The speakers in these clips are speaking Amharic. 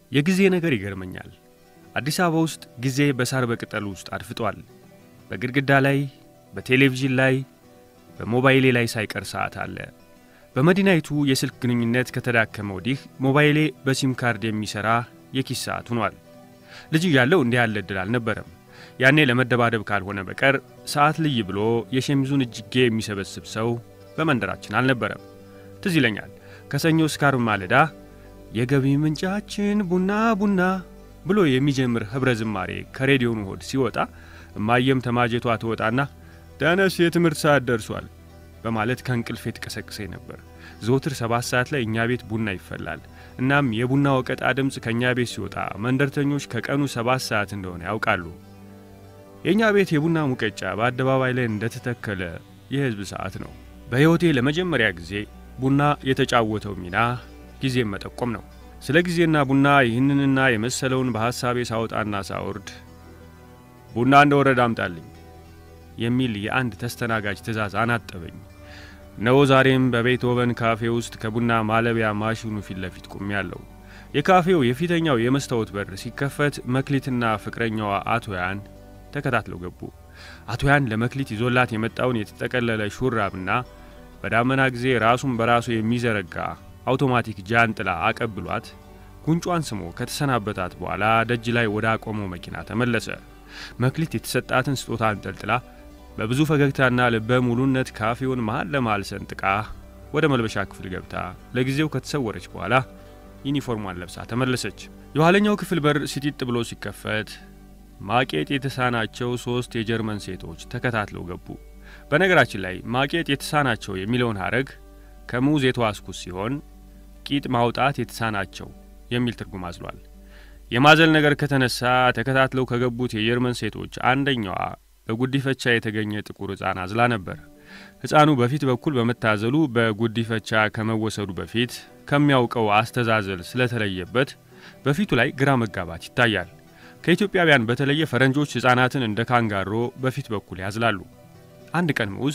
የጊዜ ነገር ይገርመኛል። አዲስ አበባ ውስጥ ጊዜ በሳር በቅጠል ውስጥ አድፍጧል። በግድግዳ ላይ፣ በቴሌቪዥን ላይ፣ በሞባይሌ ላይ ሳይቀር ሰዓት አለ። በመዲናይቱ የስልክ ግንኙነት ከተዳከመ ወዲህ ሞባይሌ በሲም ካርድ የሚሠራ የኪስ ሰዓት ሆኗል። ልጅ እያለሁ እንዲህ ያለ ዕድል አልነበረም። ያኔ ለመደባደብ ካልሆነ በቀር ሰዓት ልይ ብሎ የሸሚዙን እጅጌ የሚሰበስብ ሰው በመንደራችን አልነበረም። ትዝ ይለኛል ከሰኞ እስከ ዓርብ ማለዳ የገቢ ምንጫችን ቡና ቡና ብሎ የሚጀምር ኅብረ ዝማሬ ከሬዲዮኑ ሆድ ሲወጣ እማየም ተማጀቷ ትወጣና ተነስ የትምህርት ሰዓት ደርሷል በማለት ከእንቅልፌ ትቀሰቅሰኝ ነበር። ዘወትር ሰባት ሰዓት ላይ እኛ ቤት ቡና ይፈላል። እናም የቡና ወቀጣ ድምፅ ከእኛ ቤት ሲወጣ መንደርተኞች ከቀኑ ሰባት ሰዓት እንደሆነ ያውቃሉ። የእኛ ቤት የቡና ሙቀጫ በአደባባይ ላይ እንደተተከለ የሕዝብ ሰዓት ነው። በሕይወቴ ለመጀመሪያ ጊዜ ቡና የተጫወተው ሚና ጊዜን መጠቆም ነው። ስለ ጊዜና ቡና ይህንንና የመሰለውን በሐሳቤ ሳወጣና ሳወርድ ቡና እንደወረደ አምጣልኝ የሚል የአንድ ተስተናጋጅ ትእዛዝ አናጠበኝ። ነው ዛሬም በቤትሆቨን ካፌ ውስጥ ከቡና ማለቢያ ማሽኑ ፊት ለፊት ቆሜያለሁ። የካፌው የፊተኛው የመስታወት በር ሲከፈት መክሊትና ፍቅረኛዋ አቶ ያን ተከታትለው ገቡ። አቶ ያን ለመክሊት ይዞላት የመጣውን የተጠቀለለ ሹራብና በዳመና ጊዜ ራሱን በራሱ የሚዘረጋ አውቶማቲክ ጃንጥላ አቀብሏት ጉንጯን ስሞ ከተሰናበታት በኋላ ደጅ ላይ ወደ አቆመው መኪና ተመለሰ። መክሊት የተሰጣትን ስጦታ አንጠልጥላ በብዙ ፈገግታና ልበ ሙሉነት ካፌውን መሃል ለመሃል ሰንጥቃ ወደ መልበሻ ክፍል ገብታ ለጊዜው ከተሰወረች በኋላ ዩኒፎርሟን ለብሳ ተመለሰች። የኋለኛው ክፍል በር ሲጢጥ ብሎ ሲከፈት ማቄጥ የተሳናቸው ሦስት የጀርመን ሴቶች ተከታትለው ገቡ። በነገራችን ላይ ማቄጥ የተሳናቸው የሚለውን ሐረግ ከሙዝ የተዋስኩት ሲሆን ቂጥ ማውጣት የተሳናቸው የሚል ትርጉም አዝሏል። የማዘል ነገር ከተነሳ ተከታትለው ከገቡት የጀርመን ሴቶች አንደኛዋ በጉዲፈቻ የተገኘ ጥቁር ሕፃን አዝላ ነበር። ሕፃኑ በፊት በኩል በመታዘሉ በጉዲፈቻ ከመወሰዱ በፊት ከሚያውቀው አስተዛዘል ስለተለየበት በፊቱ ላይ ግራ መጋባት ይታያል። ከኢትዮጵያውያን በተለየ ፈረንጆች ሕፃናትን እንደ ካንጋሮ በፊት በኩል ያዝላሉ። አንድ ቀን ሙዝ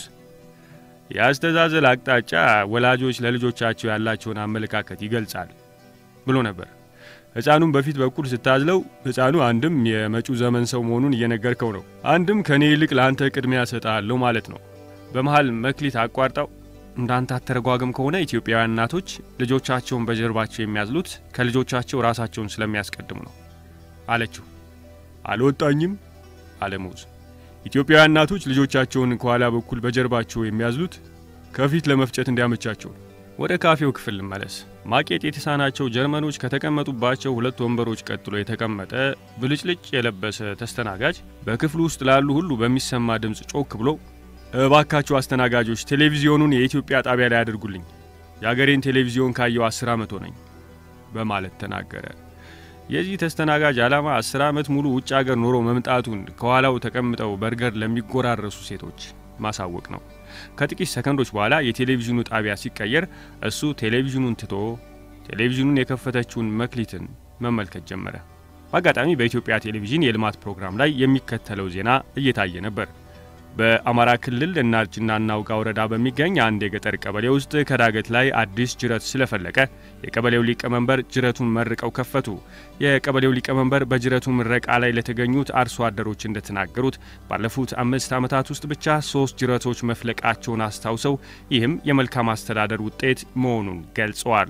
የአስተዛዘል አቅጣጫ ወላጆች ለልጆቻቸው ያላቸውን አመለካከት ይገልጻል ብሎ ነበር። ሕፃኑም በፊት በኩል ስታዝለው ሕፃኑ አንድም የመጪው ዘመን ሰው መሆኑን እየነገርከው ነው፣ አንድም ከእኔ ይልቅ ለአንተ ቅድሚያ እሰጥሃለሁ ማለት ነው። በመሃል መክሊት አቋርጣው እንዳንተ አተረጓገም ከሆነ ኢትዮጵያውያን እናቶች ልጆቻቸውን በጀርባቸው የሚያዝሉት ከልጆቻቸው ራሳቸውን ስለሚያስቀድሙ ነው አለችው። አልወጣኝም አለ ሙዝ። ኢትዮጵያውያን እናቶች ልጆቻቸውን ከኋላ በኩል በጀርባቸው የሚያዝሉት ከፊት ለመፍጨት እንዲያመቻቸው። ወደ ካፌው ክፍል ልመለስ። ማቄጥ የተሳናቸው ጀርመኖች ከተቀመጡባቸው ሁለት ወንበሮች ቀጥሎ የተቀመጠ ብልጭልጭ የለበሰ ተስተናጋጅ በክፍሉ ውስጥ ላሉ ሁሉ በሚሰማ ድምፅ ጮክ ብሎ እባካችሁ አስተናጋጆች ቴሌቪዚዮኑን የኢትዮጵያ ጣቢያ ላይ አድርጉልኝ፣ የአገሬን ቴሌቪዚዮን ካየው አስር ዓመት ሆነኝ በማለት ተናገረ። የዚህ ተስተናጋጅ ዓላማ አስር ዓመት ሙሉ ውጭ አገር ኖሮ መምጣቱን ከኋላው ተቀምጠው በርገር ለሚጎራረሱ ሴቶች ማሳወቅ ነው። ከጥቂት ሰከንዶች በኋላ የቴሌቪዥኑ ጣቢያ ሲቀየር እሱ ቴሌቪዥኑን ትቶ ቴሌቪዥኑን የከፈተችውን መክሊትን መመልከት ጀመረ። በአጋጣሚ በኢትዮጵያ ቴሌቪዥን የልማት ፕሮግራም ላይ የሚከተለው ዜና እየታየ ነበር። በአማራ ክልል እናርጅና እናውጋ ወረዳ በሚገኝ አንድ የገጠር ቀበሌ ውስጥ ከዳገት ላይ አዲስ ጅረት ስለፈለቀ የቀበሌው ሊቀመንበር ጅረቱን መርቀው ከፈቱ። የቀበሌው ሊቀመንበር በጅረቱ ምረቃ ላይ ለተገኙት አርሶ አደሮች እንደተናገሩት ባለፉት አምስት ዓመታት ውስጥ ብቻ ሶስት ጅረቶች መፍለቃቸውን አስታውሰው ይህም የመልካም አስተዳደር ውጤት መሆኑን ገልጸዋል።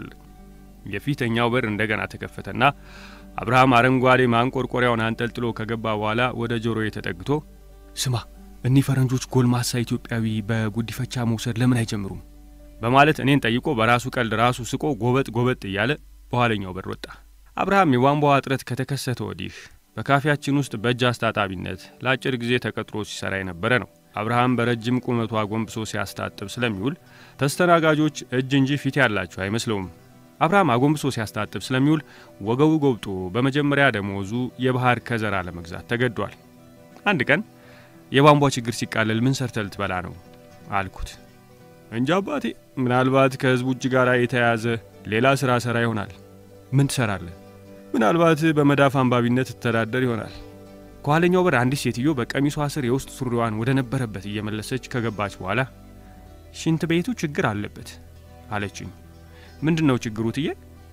የፊተኛው በር እንደገና ተከፈተና አብርሃም አረንጓዴ ማንቆርቆሪያውን አንጠልጥሎ ከገባ በኋላ ወደ ጆሮዬ ተጠግቶ ስማ እኒህ ፈረንጆች ጎልማሳ ኢትዮጵያዊ በጉዲፈቻ መውሰድ ለምን አይጀምሩም? በማለት እኔን ጠይቆ በራሱ ቀልድ ራሱ ስቆ ጎበጥ ጎበጥ እያለ በኋለኛው በር ወጣ። አብርሃም የቧንቧ እጥረት ከተከሰተ ወዲህ በካፌያችን ውስጥ በእጅ አስታጣቢነት ለአጭር ጊዜ ተቀጥሮ ሲሰራ የነበረ ነው። አብርሃም በረጅም ቁመቱ አጎንብሶ ሲያስታጥብ ስለሚውል ተስተናጋጆች እጅ እንጂ ፊት ያላቸው አይመስለውም። አብርሃም አጎንብሶ ሲያስታጥብ ስለሚውል ወገቡ ጎብጦ በመጀመሪያ ደሞዙ የባህር ከዘራ ለመግዛት ተገዷል። አንድ ቀን የቧንቧ ችግር ሲቃለል ምን ሰርተህ ልትበላ ነው አልኩት። እንጃ አባቴ፣ ምናልባት ከህዝቡ እጅ ጋር የተያያዘ ሌላ ሥራ ሠራ ይሆናል። ምን ትሠራለህ? ምናልባት በመዳፍ አንባቢነት ትተዳደር ይሆናል። ከኋለኛው በር አንዲት ሴትዮ በቀሚሷ ስር የውስጥ ሱሪዋን ወደ ነበረበት እየመለሰች ከገባች በኋላ ሽንት ቤቱ ችግር አለበት አለችኝ። ምንድን ነው ችግሩ ትዬ?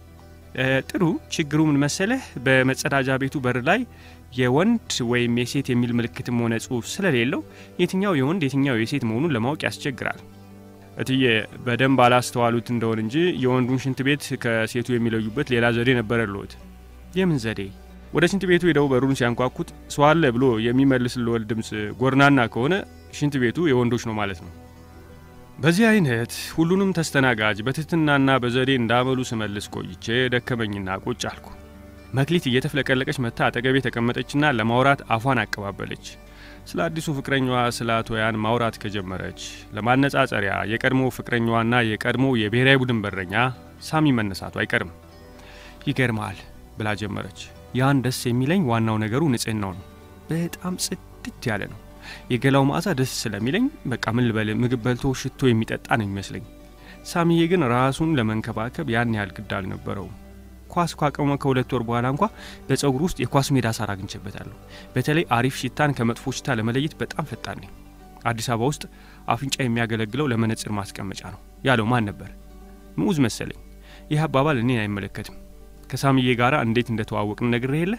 ጥሩ። ችግሩ ምን መሰለህ? በመጸዳጃ ቤቱ በር ላይ የወንድ ወይም የሴት የሚል ምልክትም ሆነ ጽሑፍ ስለሌለው የትኛው የወንድ የትኛው የሴት መሆኑን ለማወቅ ያስቸግራል። እትዬ በደንብ አላስተዋሉት እንደሆን እንጂ የወንዱን ሽንት ቤት ከሴቱ የሚለዩበት ሌላ ዘዴ ነበረልዎት። የምን ዘዴ? ወደ ሽንት ቤቱ ሄደው በሩን ሲያንኳኩት ሰው አለ ብሎ የሚመልስልዎት ድምፅ ጎርናና ከሆነ ሽንት ቤቱ የወንዶች ነው ማለት ነው። በዚህ አይነት ሁሉንም ተስተናጋጅ በትህትናና በዘዴ እንዳመሉ ስመልስ ቆይቼ ደከመኝና ቁጭ አልኩ። መክሊት እየተፍለቀለቀች መታ አጠገቤ ተቀመጠችና ለማውራት አፏን አቀባበለች። ስለ አዲሱ ፍቅረኛዋ ስለ አቶ ያን ማውራት ከጀመረች ለማነጻጸሪያ የቀድሞ ፍቅረኛዋና የቀድሞ የብሔራዊ ቡድን በረኛ ሳሚ መነሳቱ አይቀርም። ይገርማል ብላ ጀመረች። ያን ደስ የሚለኝ ዋናው ነገሩ ንጽህናው ነው። በጣም ጽድት ያለ ነው። የገላው መዓዛ ደስ ስለሚለኝ በቃ ምን ልበል ምግብ በልቶ ሽቶ የሚጠጣ ነው የሚመስለኝ። ሳሚዬ ግን ራሱን ለመንከባከብ ያን ያህል ግድ አልነበረውም። ኳስ ካቆመ ከሁለት ወር በኋላ እንኳ በጸጉር ውስጥ የኳስ ሜዳ ሳር አግኝቼበታለሁ። በተለይ አሪፍ ሽታን ከመጥፎ ሽታ ለመለየት በጣም ፈጣን ነኝ። አዲስ አበባ ውስጥ አፍንጫ የሚያገለግለው ለመነጽር ማስቀመጫ ነው ያለው ማን ነበር? ምዑዝ መሰለኝ። ይህ አባባል እኔን አይመለከትም። ከሳሚዬ ጋር እንዴት እንደተዋወቅን ነግሬ የለ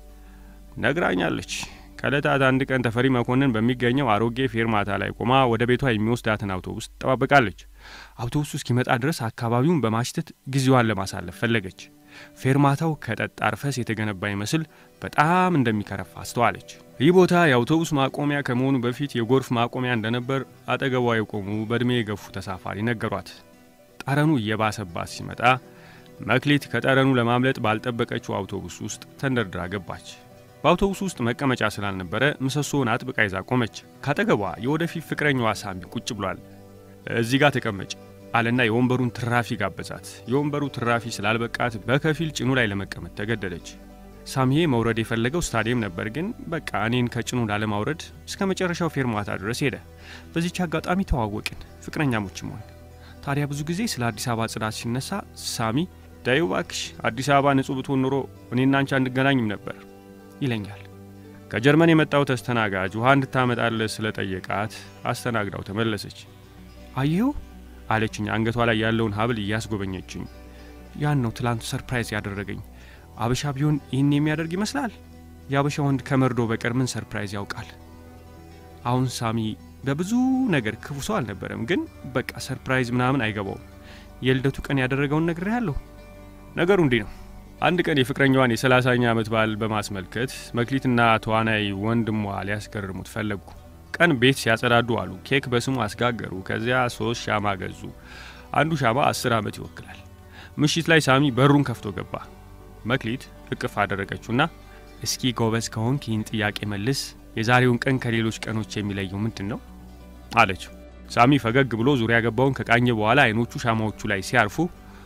ነግራኛለች። ከዕለታት አንድ ቀን ተፈሪ መኮንን በሚገኘው አሮጌ ፌርማታ ላይ ቆማ ወደ ቤቷ የሚወስዳትን አውቶቡስ ትጠባበቃለች። አውቶቡሱ እስኪመጣ ድረስ አካባቢውን በማሽተት ጊዜዋን ለማሳለፍ ፈለገች። ፌርማታው ከጠጣር ፈስ የተገነባ ይመስል በጣም እንደሚከረፋ አስተዋለች። ይህ ቦታ የአውቶቡስ ማቆሚያ ከመሆኑ በፊት የጎርፍ ማቆሚያ እንደነበር አጠገቧ የቆሙ በዕድሜ የገፉ ተሳፋሪ ነገሯት። ጠረኑ እየባሰባት ሲመጣ መክሊት ከጠረኑ ለማምለጥ ባልጠበቀችው አውቶቡስ ውስጥ ተንደርድራ ገባች። በአውቶቡስ ውስጥ መቀመጫ ስላልነበረ ምሰሶውን አጥብቃ ይዛ ቆመች። ካጠገቧ የወደፊት ፍቅረኛዋ ሳሚ ቁጭ ብሏል። እዚህ ጋር ተቀመጭ አለና የወንበሩን ትራፊ ጋበዛት። የወንበሩ ትራፊ ስላልበቃት በከፊል ጭኑ ላይ ለመቀመጥ ተገደደች። ሳሚዬ መውረድ የፈለገው ስታዲየም ነበር፣ ግን በቃ እኔን ከጭኑ ላለማውረድ እስከ መጨረሻው ፌርማታ ድረስ ሄደ። በዚች አጋጣሚ ተዋወቅን፣ ፍቅረኛሞችም ሆን። ታዲያ ብዙ ጊዜ ስለ አዲስ አበባ ጽዳት ሲነሳ ሳሚ ዳዩ ባክሽ አዲስ አበባ ንጹህ ብትሆን ኖሮ እኔና አንቺ አንገናኝም ነበር ይለኛል። ከጀርመን የመጣው ተስተናጋጅ ውሃ እንድታመጣለት ስለጠየቃት አስተናግዳው ተመለሰች። አየሁ አለችኝ አንገቷ ላይ ያለውን ሀብል እያስጎበኘችኝ። ያን ነው ትላንት ሰርፕራይዝ ያደረገኝ። አበሻ ቢሆን ይህን የሚያደርግ ይመስላል? የአበሻ ወንድ ከመርዶ በቀር ምን ሰርፕራይዝ ያውቃል? አሁን ሳሚ በብዙ ነገር ክፉ ሰው አልነበረም፣ ግን በቃ ሰርፕራይዝ ምናምን አይገባውም። የልደቱ ቀን ያደረገውን ነግሬሃለሁ። ነገሩ እንዲህ ነው። አንድ ቀን የፍቅረኛዋን የሰላሳኛ ዓመት በዓል በማስመልከት መክሊትና ተዋናይ ወንድሟ ሊያስገርሙት ፈለጉ። ቀን ቤት ሲያጸዳዱ አሉ። ኬክ በስሙ አስጋገሩ። ከዚያ ሶስት ሻማ ገዙ። አንዱ ሻማ አስር ዓመት ይወክላል። ምሽት ላይ ሳሚ በሩን ከፍቶ ገባ። መክሊት እቅፍ አደረገችውና እስኪ ጎበዝ ከሆንክ ይህን ጥያቄ መልስ፣ የዛሬውን ቀን ከሌሎች ቀኖች የሚለየው ምንድን ነው አለችው። ሳሚ ፈገግ ብሎ ዙሪያ ገባውን ከቃኘ በኋላ አይኖቹ ሻማዎቹ ላይ ሲያርፉ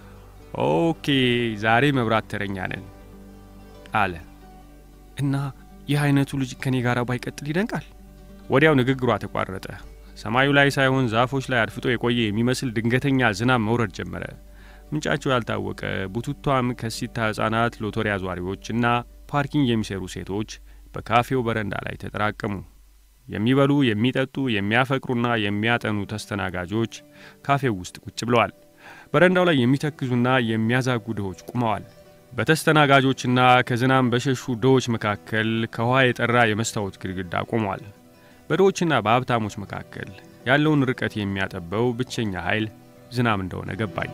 ኦኬ ዛሬ መብራት ተረኛ ነን አለ እና ይህ አይነቱ ልጅ ከኔ ጋር ባይቀጥል ይደንቃል። ወዲያው ንግግሯ ተቋረጠ። ሰማዩ ላይ ሳይሆን ዛፎች ላይ አድፍጦ የቆየ የሚመስል ድንገተኛ ዝናብ መውረድ ጀመረ። ምንጫቸው ያልታወቀ ቡቱቷም ከሲታ ሕፃናት፣ ሎተሪ አዟሪዎች እና ፓርኪንግ የሚሰሩ ሴቶች በካፌው በረንዳ ላይ ተጠራቀሙ። የሚበሉ የሚጠጡ፣ የሚያፈቅሩና የሚያጠኑ ተስተናጋጆች ካፌው ውስጥ ቁጭ ብለዋል። በረንዳው ላይ የሚተክዙና የሚያዛጉ ድሆች ቁመዋል። በተስተናጋጆችና ከዝናብ በሸሹ ድሆች መካከል ከውሃ የጠራ የመስታወት ግድግዳ ቆሟል። በድሆችና በሀብታሞች መካከል ያለውን ርቀት የሚያጠበው ብቸኛ ኃይል ዝናብ እንደሆነ ገባኝ።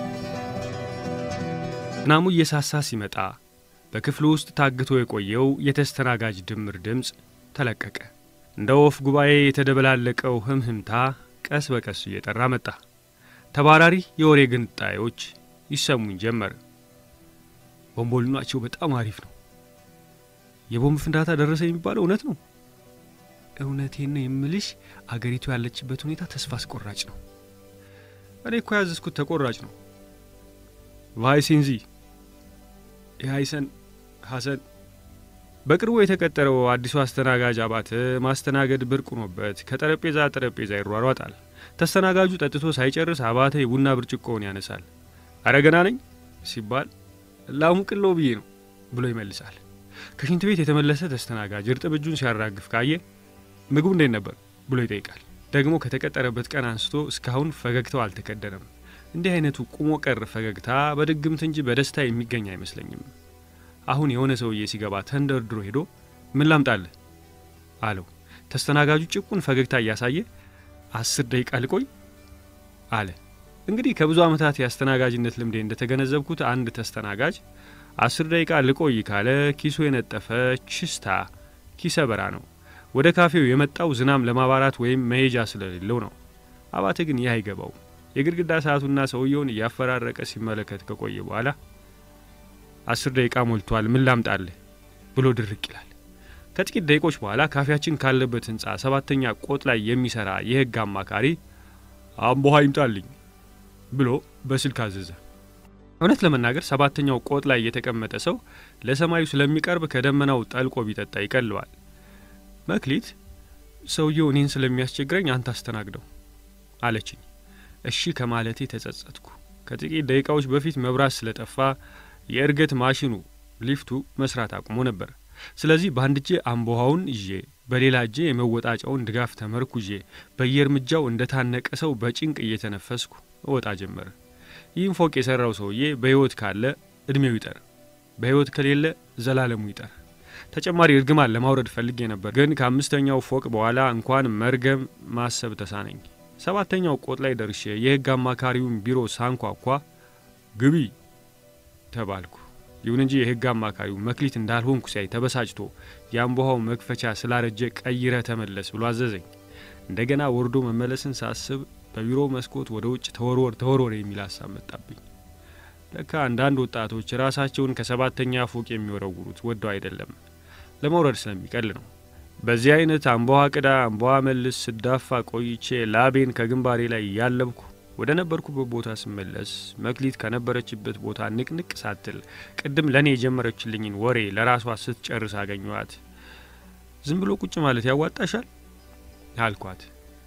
ዝናሙ እየሳሳ ሲመጣ በክፍሉ ውስጥ ታግቶ የቆየው የተስተናጋጅ ድምር ድምፅ ተለቀቀ። እንደ ወፍ ጉባኤ የተደበላለቀው ህምህምታ ቀስ በቀስ እየጠራ መጣ። ተባራሪ የወሬ ግንጣዮች ይሰሙኝ ጀመር። ቦምቦልናቸው በጣም አሪፍ ነው። የቦምብ ፍንዳታ ደረሰ የሚባለው እውነት ነው? እውነቴን ነው የምልሽ፣ አገሪቱ ያለችበት ሁኔታ ተስፋ አስቆራጭ ነው። እኔ እኮ ያዘዝኩት ተቆራጭ ነው። ቫይሴንዚ የሀይሰን ሐሰን በቅርቡ የተቀጠረው አዲሱ አስተናጋጅ አባተ ማስተናገድ ብርቅ ሆኖበት ከጠረጴዛ ጠረጴዛ ይሯሯጣል። ተስተናጋጁ ጠጥቶ ሳይጨርስ አባተ የቡና ብርጭቆውን ያነሳል። አረ ገና ነኝ ሲባል ላሙቅሎ ብዬ ነው ብሎ ይመልሳል። ከሽንት ቤት የተመለሰ ተስተናጋጅ እርጥብ እጁን ሲያራግፍ ካየ ምግቡ እንዴት ነበር ብሎ ይጠይቃል። ደግሞ ከተቀጠረበት ቀን አንስቶ እስካሁን ፈገግታው አልተከደነም። እንዲህ አይነቱ ቁሞ ቀር ፈገግታ በድግምት እንጂ በደስታ የሚገኝ አይመስለኝም። አሁን የሆነ ሰውዬ ሲገባ ተንደርድሮ ሄዶ ምን ላምጣልህ አለው። ተስተናጋጁ ጭቁን ፈገግታ እያሳየ አስር ደቂቃ ልቆይ አለ። እንግዲህ ከብዙ ዓመታት የአስተናጋጅነት ልምዴ እንደተገነዘብኩት አንድ ተስተናጋጅ አስር ደቂቃ ልቆይ ካለ ኪሱ የነጠፈ ችስታ ኪሰ በራ ነው። ወደ ካፌው የመጣው ዝናም ለማባራት ወይም መሄጃ ስለሌለው ነው። አባተ ግን ይህ አይገባው። የግድግዳ ሰዓቱና ሰውየውን እያፈራረቀ ሲመለከት ከቆየ በኋላ አስር ደቂቃ ሞልቷል፣ ምን ላምጣልህ ብሎ ድርቅ ይላል። ከጥቂት ደቂቆች በኋላ ካፌያችን ካለበት ህንፃ ሰባተኛ ቆጥ ላይ የሚሰራ የህግ አማካሪ አምቦሃ ይምጣልኝ ብሎ በስልክ አዘዘ። እውነት ለመናገር ሰባተኛው ቆጥ ላይ የተቀመጠ ሰው ለሰማዩ ስለሚቀርብ ከደመናው ጠልቆ ቢጠጣ ይቀለዋል። መክሊት ሰውየው እኔን ስለሚያስቸግረኝ አንተ አስተናግደው አለችኝ። እሺ ከማለቴ ተጸጸትኩ። ከጥቂት ደቂቃዎች በፊት መብራት ስለጠፋ የእርገት ማሽኑ ሊፍቱ መስራት አቁሞ ነበር። ስለዚህ በአንድ እጄ አምቦሃውን ይዤ በሌላ እጄ የመወጣጫውን ድጋፍ ተመርኩዤ በየእርምጃው እንደ ታነቀ ሰው በጭንቅ እየተነፈስኩ እወጣ ጀመር። ይህም ፎቅ የሠራው ሰውዬ በሕይወት ካለ ዕድሜው ይጠር፣ በሕይወት ከሌለ ዘላለሙ ይጠር። ተጨማሪ እርግማን ለማውረድ ፈልጌ ነበር፣ ግን ከአምስተኛው ፎቅ በኋላ እንኳን መርገም ማሰብ ተሳነኝ። ሰባተኛው ቆጥ ላይ ደርሼ የሕግ አማካሪውን ቢሮ ሳንኳኳ ግቢ ተባልኩ። ይሁን እንጂ የሕግ አማካሪው መክሊት እንዳልሆንኩ ሲያይ ተበሳጭቶ የአምቦሃው መክፈቻ ስላረጀ ቀይረ ተመለስ ብሎ አዘዘኝ። እንደገና ወርዶ መመለስን ሳስብ በቢሮው መስኮት ወደ ውጭ ተወርወር ተወርወር የሚል ሀሳብ መጣብኝ። ለካ አንዳንድ ወጣቶች ራሳቸውን ከሰባተኛ ፎቅ የሚወረውሩት ወደው አይደለም፣ ለመውረድ ስለሚቀል ነው። በዚህ አይነት አምቦሃ ቅዳ አምቦሃ መልስ ስዳፋ ቆይቼ ላቤን ከግንባሬ ላይ እያለብኩ ወደ ነበርኩበት ቦታ ስመለስ መክሊት ከነበረችበት ቦታ ንቅንቅ ሳትል ቅድም ለእኔ የጀመረችልኝን ወሬ ለራሷ ስትጨርስ አገኘኋት። ዝም ብሎ ቁጭ ማለት ያዋጣሻል አልኳት።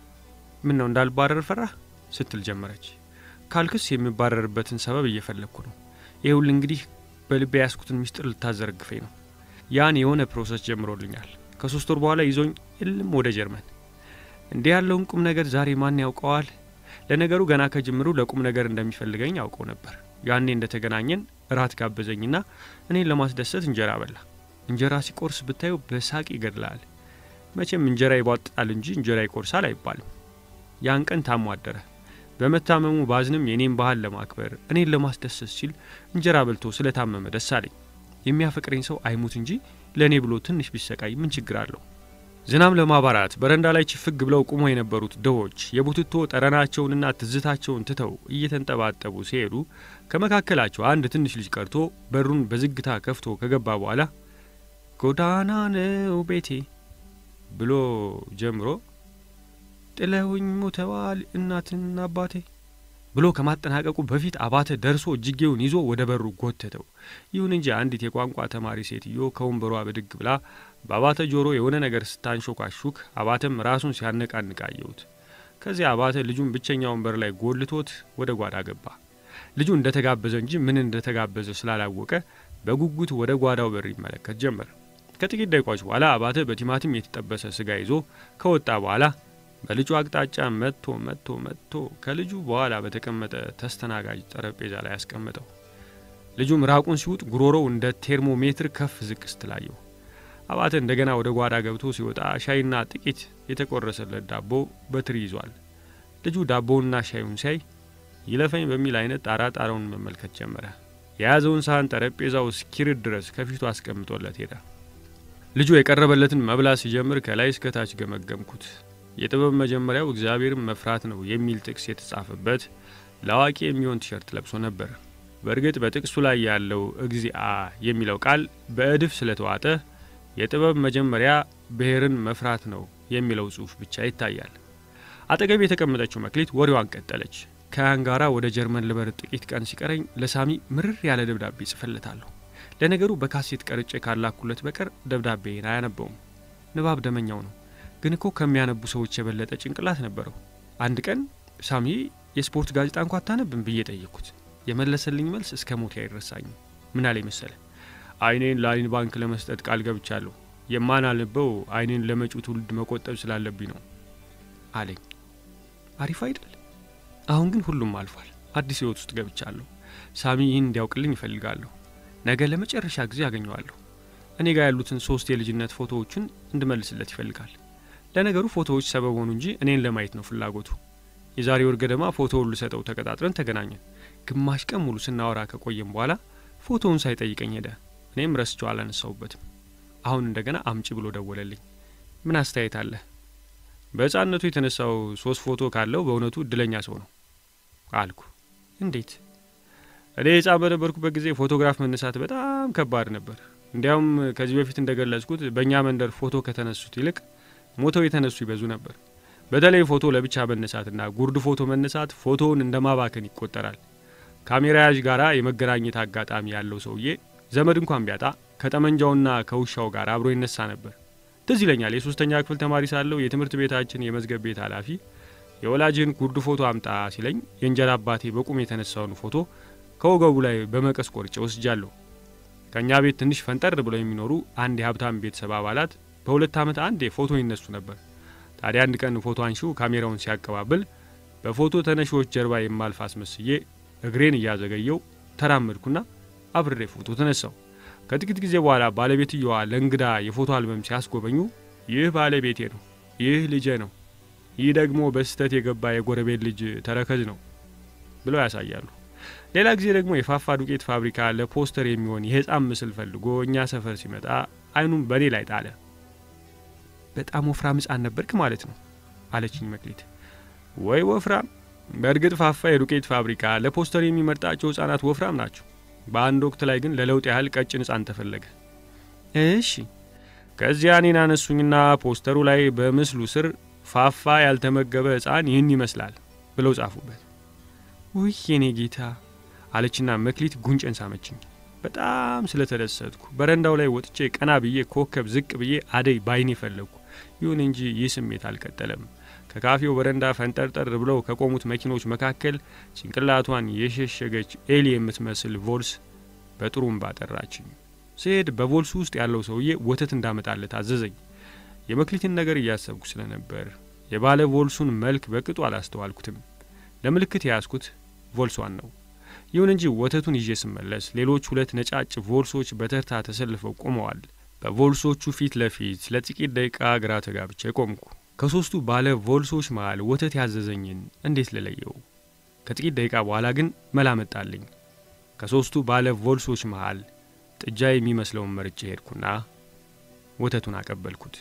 ምን ነው እንዳልባረር ፈራህ ስትል ጀመረች። ካልክስ የሚባረርበትን ሰበብ እየፈለግኩ ነው። ይህ ሁሉ እንግዲህ በልቤ ያስኩትን ሚስጥር ልታዘረግፈኝ ነው። ያን የሆነ ፕሮሰስ ጀምሮልኛል። ከሶስት ወር በኋላ ይዞኝ እልም ወደ ጀርመን። እንዲህ ያለውን ቁም ነገር ዛሬ ማን ያውቀዋል? ለነገሩ ገና ከጅምሩ ለቁም ነገር እንደሚፈልገኝ ያውቀው ነበር። ያኔ እንደተገናኘን እራት ጋበዘኝና እኔን ለማስደሰት እንጀራ በላ። እንጀራ ሲቆርስ ብታየው በሳቅ ይገድላል። መቼም እንጀራ ይቧጥጣል እንጂ እንጀራ ይቆርሳል አይባልም። ያን ቀን ታሞ አደረ። በመታመሙ ባዝንም የኔን ባህል ለማክበር እኔን ለማስደሰት ሲል እንጀራ በልቶ ስለታመመ ደስ አለኝ። የሚያፈቅረኝ ሰው አይሙት እንጂ ለእኔ ብሎ ትንሽ ቢሰቃይ ምን ችግር አለው? ዝናብ ለማባራት በረንዳ ላይ ችፍግ ብለው ቁሞ የነበሩት ድሆች የቡትቶ ጠረናቸውንና ትዝታቸውን ትተው እየተንጠባጠቡ ሲሄዱ ከመካከላቸው አንድ ትንሽ ልጅ ቀርቶ በሩን በዝግታ ከፍቶ ከገባ በኋላ ጎዳና ነው ቤቴ ብሎ ጀምሮ ጥለውኝ ሞተዋል እናትና አባቴ ብሎ ከማጠናቀቁ በፊት አባተ ደርሶ እጅጌውን ይዞ ወደ በሩ ጎተተው። ይሁን እንጂ አንዲት የቋንቋ ተማሪ ሴትዮ ከወንበሯ ብድግ ብላ በአባተ ጆሮ የሆነ ነገር ስታንሾካሹክ አባተም ራሱን ሲያነቃንቅ አየሁት። ከዚያ አባተ ልጁን ብቸኛ ወንበር ላይ ጎልቶት ወደ ጓዳ ገባ። ልጁ እንደተጋበዘ እንጂ ምን እንደተጋበዘ ስላላወቀ በጉጉት ወደ ጓዳው በር ይመለከት ጀመር። ከጥቂት ደቂቃዎች በኋላ አባተ በቲማቲም የተጠበሰ ስጋ ይዞ ከወጣ በኋላ በልጁ አቅጣጫ መጥቶ መጥቶ መጥቶ ከልጁ በኋላ በተቀመጠ ተስተናጋጅ ጠረጴዛ ላይ ያስቀመጠው። ልጁ ምራቁን ሲውጥ ጉሮሮው እንደ ቴርሞሜትር ከፍ ዝቅ ስትላየው። አባተ እንደገና ወደ ጓዳ ገብቶ ሲወጣ ሻይና ጥቂት የተቆረሰለት ዳቦ በትሪ ይዟል። ልጁ ዳቦውንና ሻዩን ሲያይ ይለፈኝ በሚል አይነት ጣራ ጣራውን መመልከት ጀመረ። የያዘውን ሳህን ጠረጴዛው እስኪርድ ድረስ ከፊቱ አስቀምጦለት ሄደ። ልጁ የቀረበለትን መብላት ሲጀምር ከላይ እስከታች ገመገምኩት። የጥበብ መጀመሪያው እግዚአብሔርን መፍራት ነው የሚል ጥቅስ የተጻፈበት ለአዋቂ የሚሆን ቲሸርት ለብሶ ነበር። በእርግጥ በጥቅሱ ላይ ያለው እግዚአ የሚለው ቃል በእድፍ ስለተዋጠ የጥበብ መጀመሪያ ብሔርን መፍራት ነው የሚለው ጽሑፍ ብቻ ይታያል። አጠገብ የተቀመጠችው መክሊት ወሬዋን ቀጠለች። ከያን ጋራ ወደ ጀርመን ልበር ጥቂት ቀን ሲቀረኝ ለሳሚ ምርር ያለ ደብዳቤ ጽፍለታለሁ። ለነገሩ በካሴት ቀርጬ ካላኩለት በቀር ደብዳቤን አያነበውም። ንባብ ደመኛው ነው ግን እኮ ከሚያነቡ ሰዎች የበለጠ ጭንቅላት ነበረው። አንድ ቀን ሳሚ የስፖርት ጋዜጣ እንኳ አታነብም ብዬ ጠየቅኩት። የመለሰልኝ መልስ እስከ ሞቴ አይረሳኝም። ምን አለኝ መሰለ? አይኔን ለአይን ባንክ ለመስጠት ቃል ገብቻለሁ። የማናነበው አይኔን ለመጪው ትውልድ መቆጠብ ስላለብኝ ነው አለኝ። አሪፍ አይደል? አሁን ግን ሁሉም አልፏል። አዲስ ህይወት ውስጥ ገብቻለሁ። ሳሚ ይህን እንዲያውቅልኝ ይፈልጋለሁ። ነገ ለመጨረሻ ጊዜ ያገኘዋለሁ። እኔ ጋር ያሉትን ሶስት የልጅነት ፎቶዎችን እንድመልስለት ይፈልጋል። ለነገሩ ፎቶዎች ሰበብ ሆኑ እንጂ እኔን ለማየት ነው ፍላጎቱ። የዛሬ ወር ገደማ ፎቶውን ልሰጠው ተቀጣጥረን ተገናኘን። ግማሽ ቀን ሙሉ ስናወራ ከቆየም በኋላ ፎቶውን ሳይጠይቀኝ ሄደ። እኔም ረስቸው አላነሳውበትም። አሁን እንደገና አምጪ ብሎ ደወለልኝ። ምን አስተያየት አለ? በሕፃንነቱ የተነሳው ሶስት ፎቶ ካለው በእውነቱ እድለኛ ሰው ነው አልኩ። እንዴት? እኔ ሕፃን በነበርኩበት ጊዜ ፎቶግራፍ መነሳት በጣም ከባድ ነበር። እንዲያውም ከዚህ በፊት እንደገለጽኩት በእኛ መንደር ፎቶ ከተነሱት ይልቅ ሞተው የተነሱ ይበዙ ነበር። በተለይ ፎቶ ለብቻ መነሳትና ጉርድ ፎቶ መነሳት ፎቶውን እንደ ማባከን ይቆጠራል። ካሜራ ያዥ ጋር የመገናኘት አጋጣሚ ያለው ሰውዬ ዘመድ እንኳን ቢያጣ ከጠመንጃውና ከውሻው ጋር አብሮ ይነሳ ነበር። ትዝ ይለኛል የሶስተኛ ክፍል ተማሪ ሳለው የትምህርት ቤታችን የመዝገብ ቤት ኃላፊ የወላጅን ጉርድ ፎቶ አምጣ ሲለኝ የእንጀራ አባቴ በቁም የተነሳውን ፎቶ ከወገቡ ላይ በመቀስ ቆርጬ ወስጃለሁ። ከእኛ ቤት ትንሽ ፈንጠር ብለው የሚኖሩ አንድ የሀብታም ቤተሰብ አባላት በሁለት ዓመት አንዴ ፎቶ ይነሱ ነበር። ታዲያ አንድ ቀን ፎቶ አንሺው ካሜራውን ሲያቀባብል በፎቶ ተነሺዎች ጀርባ የማልፍ አስመስዬ እግሬን እያዘገየው ተራመድኩና አብሬ ፎቶ ተነሳው። ከጥቂት ጊዜ በኋላ ባለቤትየዋ ለእንግዳ የፎቶ አልበም ሲያስጎበኙ ይህ ባለቤቴ ነው፣ ይህ ልጄ ነው፣ ይህ ደግሞ በስህተት የገባ የጎረቤት ልጅ ተረከዝ ነው ብለው ያሳያሉ። ሌላ ጊዜ ደግሞ የፋፋ ዱቄት ፋብሪካ ለፖስተር የሚሆን የሕፃን ምስል ፈልጎ እኛ ሰፈር ሲመጣ አይኑም በእኔ ላይ ጣለ። በጣም ወፍራም ሕፃን ነበርክ ማለት ነው አለችኝ መክሊት። ወይ ወፍራም! በእርግጥ ፋፋ የዱቄት ፋብሪካ ለፖስተር የሚመርጣቸው ሕፃናት ወፍራም ናቸው። በአንድ ወቅት ላይ ግን ለለውጥ ያህል ቀጭን ሕፃን ተፈለገ። እሺ። ከዚያ እኔን አነሱኝና ፖስተሩ ላይ በምስሉ ስር ፋፋ ያልተመገበ ሕፃን ይህን ይመስላል ብለው ጻፉበት። ውይ የኔ ጌታ አለችና መክሊት ጉንጨን ሳመችኝ። በጣም ስለተደሰትኩ በረንዳው ላይ ወጥቼ ቀና ብዬ ኮከብ ዝቅ ብዬ አደይ ባይኔ ፈለግኩ። ይሁን እንጂ ይህ ስሜት አልቀጠለም። ከካፌው በረንዳ ፈንጠርጠር ብለው ከቆሙት መኪኖች መካከል ጭንቅላቷን የሸሸገች ኤሊ የምትመስል ቮልስ በጥሩምባ ጠራችኝ። ስሄድ በቮልሱ ውስጥ ያለው ሰውዬ ወተት እንዳመጣለት አዘዘኝ። የመክሊትን ነገር እያሰብኩ ስለነበር የባለ ቮልሱን መልክ በቅጡ አላስተዋልኩትም። ለምልክት የያዝኩት ቮልሷን ነው። ይሁን እንጂ ወተቱን ይዤ ስመለስ ሌሎች ሁለት ነጫጭ ቮልሶች በተርታ ተሰልፈው ቆመዋል። በቮልሶቹ ፊት ለፊት ለጥቂት ደቂቃ ግራ ተጋብቼ ቆምኩ። ከሶስቱ ባለ ቮልሶች መሃል ወተት ያዘዘኝን እንዴት ልለየው? ከጥቂት ደቂቃ በኋላ ግን መላ መጣልኝ። ከሶስቱ ባለ ቮልሶች መሃል ጥጃ የሚመስለውን መርጬ ሄድኩና ወተቱን አቀበልኩት።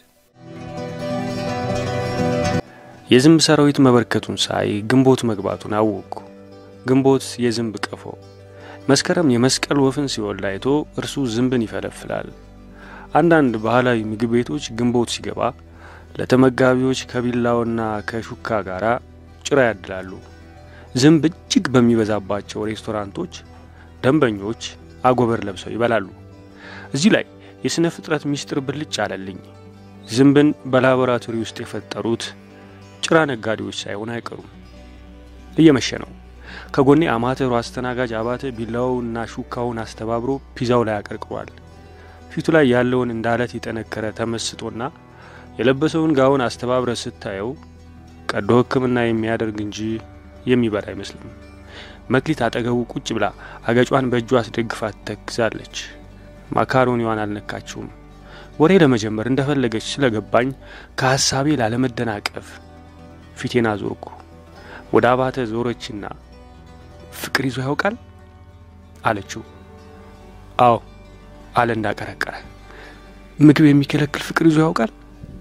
የዝንብ ሰራዊት መበርከቱን ሳይ ግንቦት መግባቱን አወቅኩ። ግንቦት የዝንብ ቀፎ፣ መስከረም የመስቀል ወፍን ሲወልድ አይቶ እርሱ ዝንብን ይፈለፍላል። አንዳንድ ባህላዊ ምግብ ቤቶች ግንቦት ሲገባ ለተመጋቢዎች ከቢላውና ከሹካ ጋር ጭራ ያድላሉ። ዝንብ እጅግ በሚበዛባቸው ሬስቶራንቶች ደንበኞች አጎበር ለብሰው ይበላሉ። እዚህ ላይ የሥነ ፍጥረት ምስጢር ብልጭ አለልኝ። ዝንብን በላቦራቶሪ ውስጥ የፈጠሩት ጭራ ነጋዴዎች ሳይሆን አይቀሩም። እየመሸ ነው። ከጎኔ አማተሩ አስተናጋጅ አባተ ቢላውና ሹካውን አስተባብሮ ፒዛው ላይ አቀርቅሯል። ፊቱ ላይ ያለውን እንደ አለት የጠነከረ ተመስጦና የለበሰውን ጋውን አስተባብረ ስታየው ቀዶ ሕክምና የሚያደርግ እንጂ የሚበላ አይመስልም። መክሊት አጠገቡ ቁጭ ብላ አገጯን በእጇ አስደግፋ ትተክዛለች። ማካሮኒዋን አልነካችውም። ወሬ ለመጀመር እንደፈለገች ስለገባኝ ከሐሳቤ ላለመደናቀፍ ፊቴን አዞርኩ። ወደ አባተ ዞረችና ፍቅር ይዞ ያውቃል አለችው። አዎ አለ እንዳቀረቀረ። ምግብ የሚከለክል ፍቅር ይዞ ያውቃል?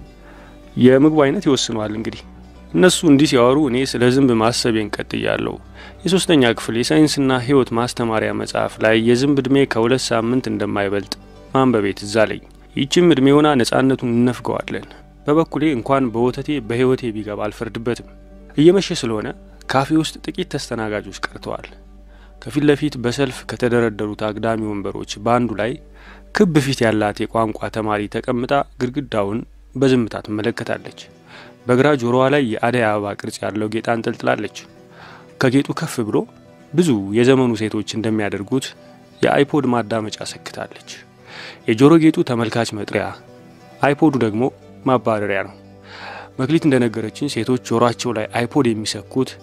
የምግቡ አይነት ይወስነዋል። እንግዲህ እነሱ እንዲህ ሲያወሩ እኔ ስለ ዝንብ ማሰቤን ቀጥያለሁ። የሶስተኛ ክፍል የሳይንስና ሕይወት ማስተማሪያ መጽሐፍ ላይ የዝንብ ዕድሜ ከሁለት ሳምንት እንደማይበልጥ ማንበቤ ትዝ አለኝ። ይህችም ዕድሜ ሆና ነጻነቱን እነፍገዋለን። በበኩሌ እንኳን በወተቴ በሕይወቴ ቢገባ አልፈርድበትም። እየመሸ ስለሆነ ካፌ ውስጥ ጥቂት ተስተናጋጆች ቀርተዋል። ከፊት ለፊት በሰልፍ ከተደረደሩት አግዳሚ ወንበሮች በአንዱ ላይ ክብ ፊት ያላት የቋንቋ ተማሪ ተቀምጣ ግድግዳውን በዝምታ ትመለከታለች። በግራ ጆሮዋ ላይ የአደይ አበባ ቅርጽ ያለው ጌጥ አንጠልጥላለች። ከጌጡ ከፍ ብሎ ብዙ የዘመኑ ሴቶች እንደሚያደርጉት የአይፖድ ማዳመጫ ሰክታለች። የጆሮ ጌጡ ተመልካች መጥሪያ፣ አይፖዱ ደግሞ ማባረሪያ ነው። መክሊት እንደነገረችን ሴቶች ጆሮአቸው ላይ አይፖድ የሚሰኩት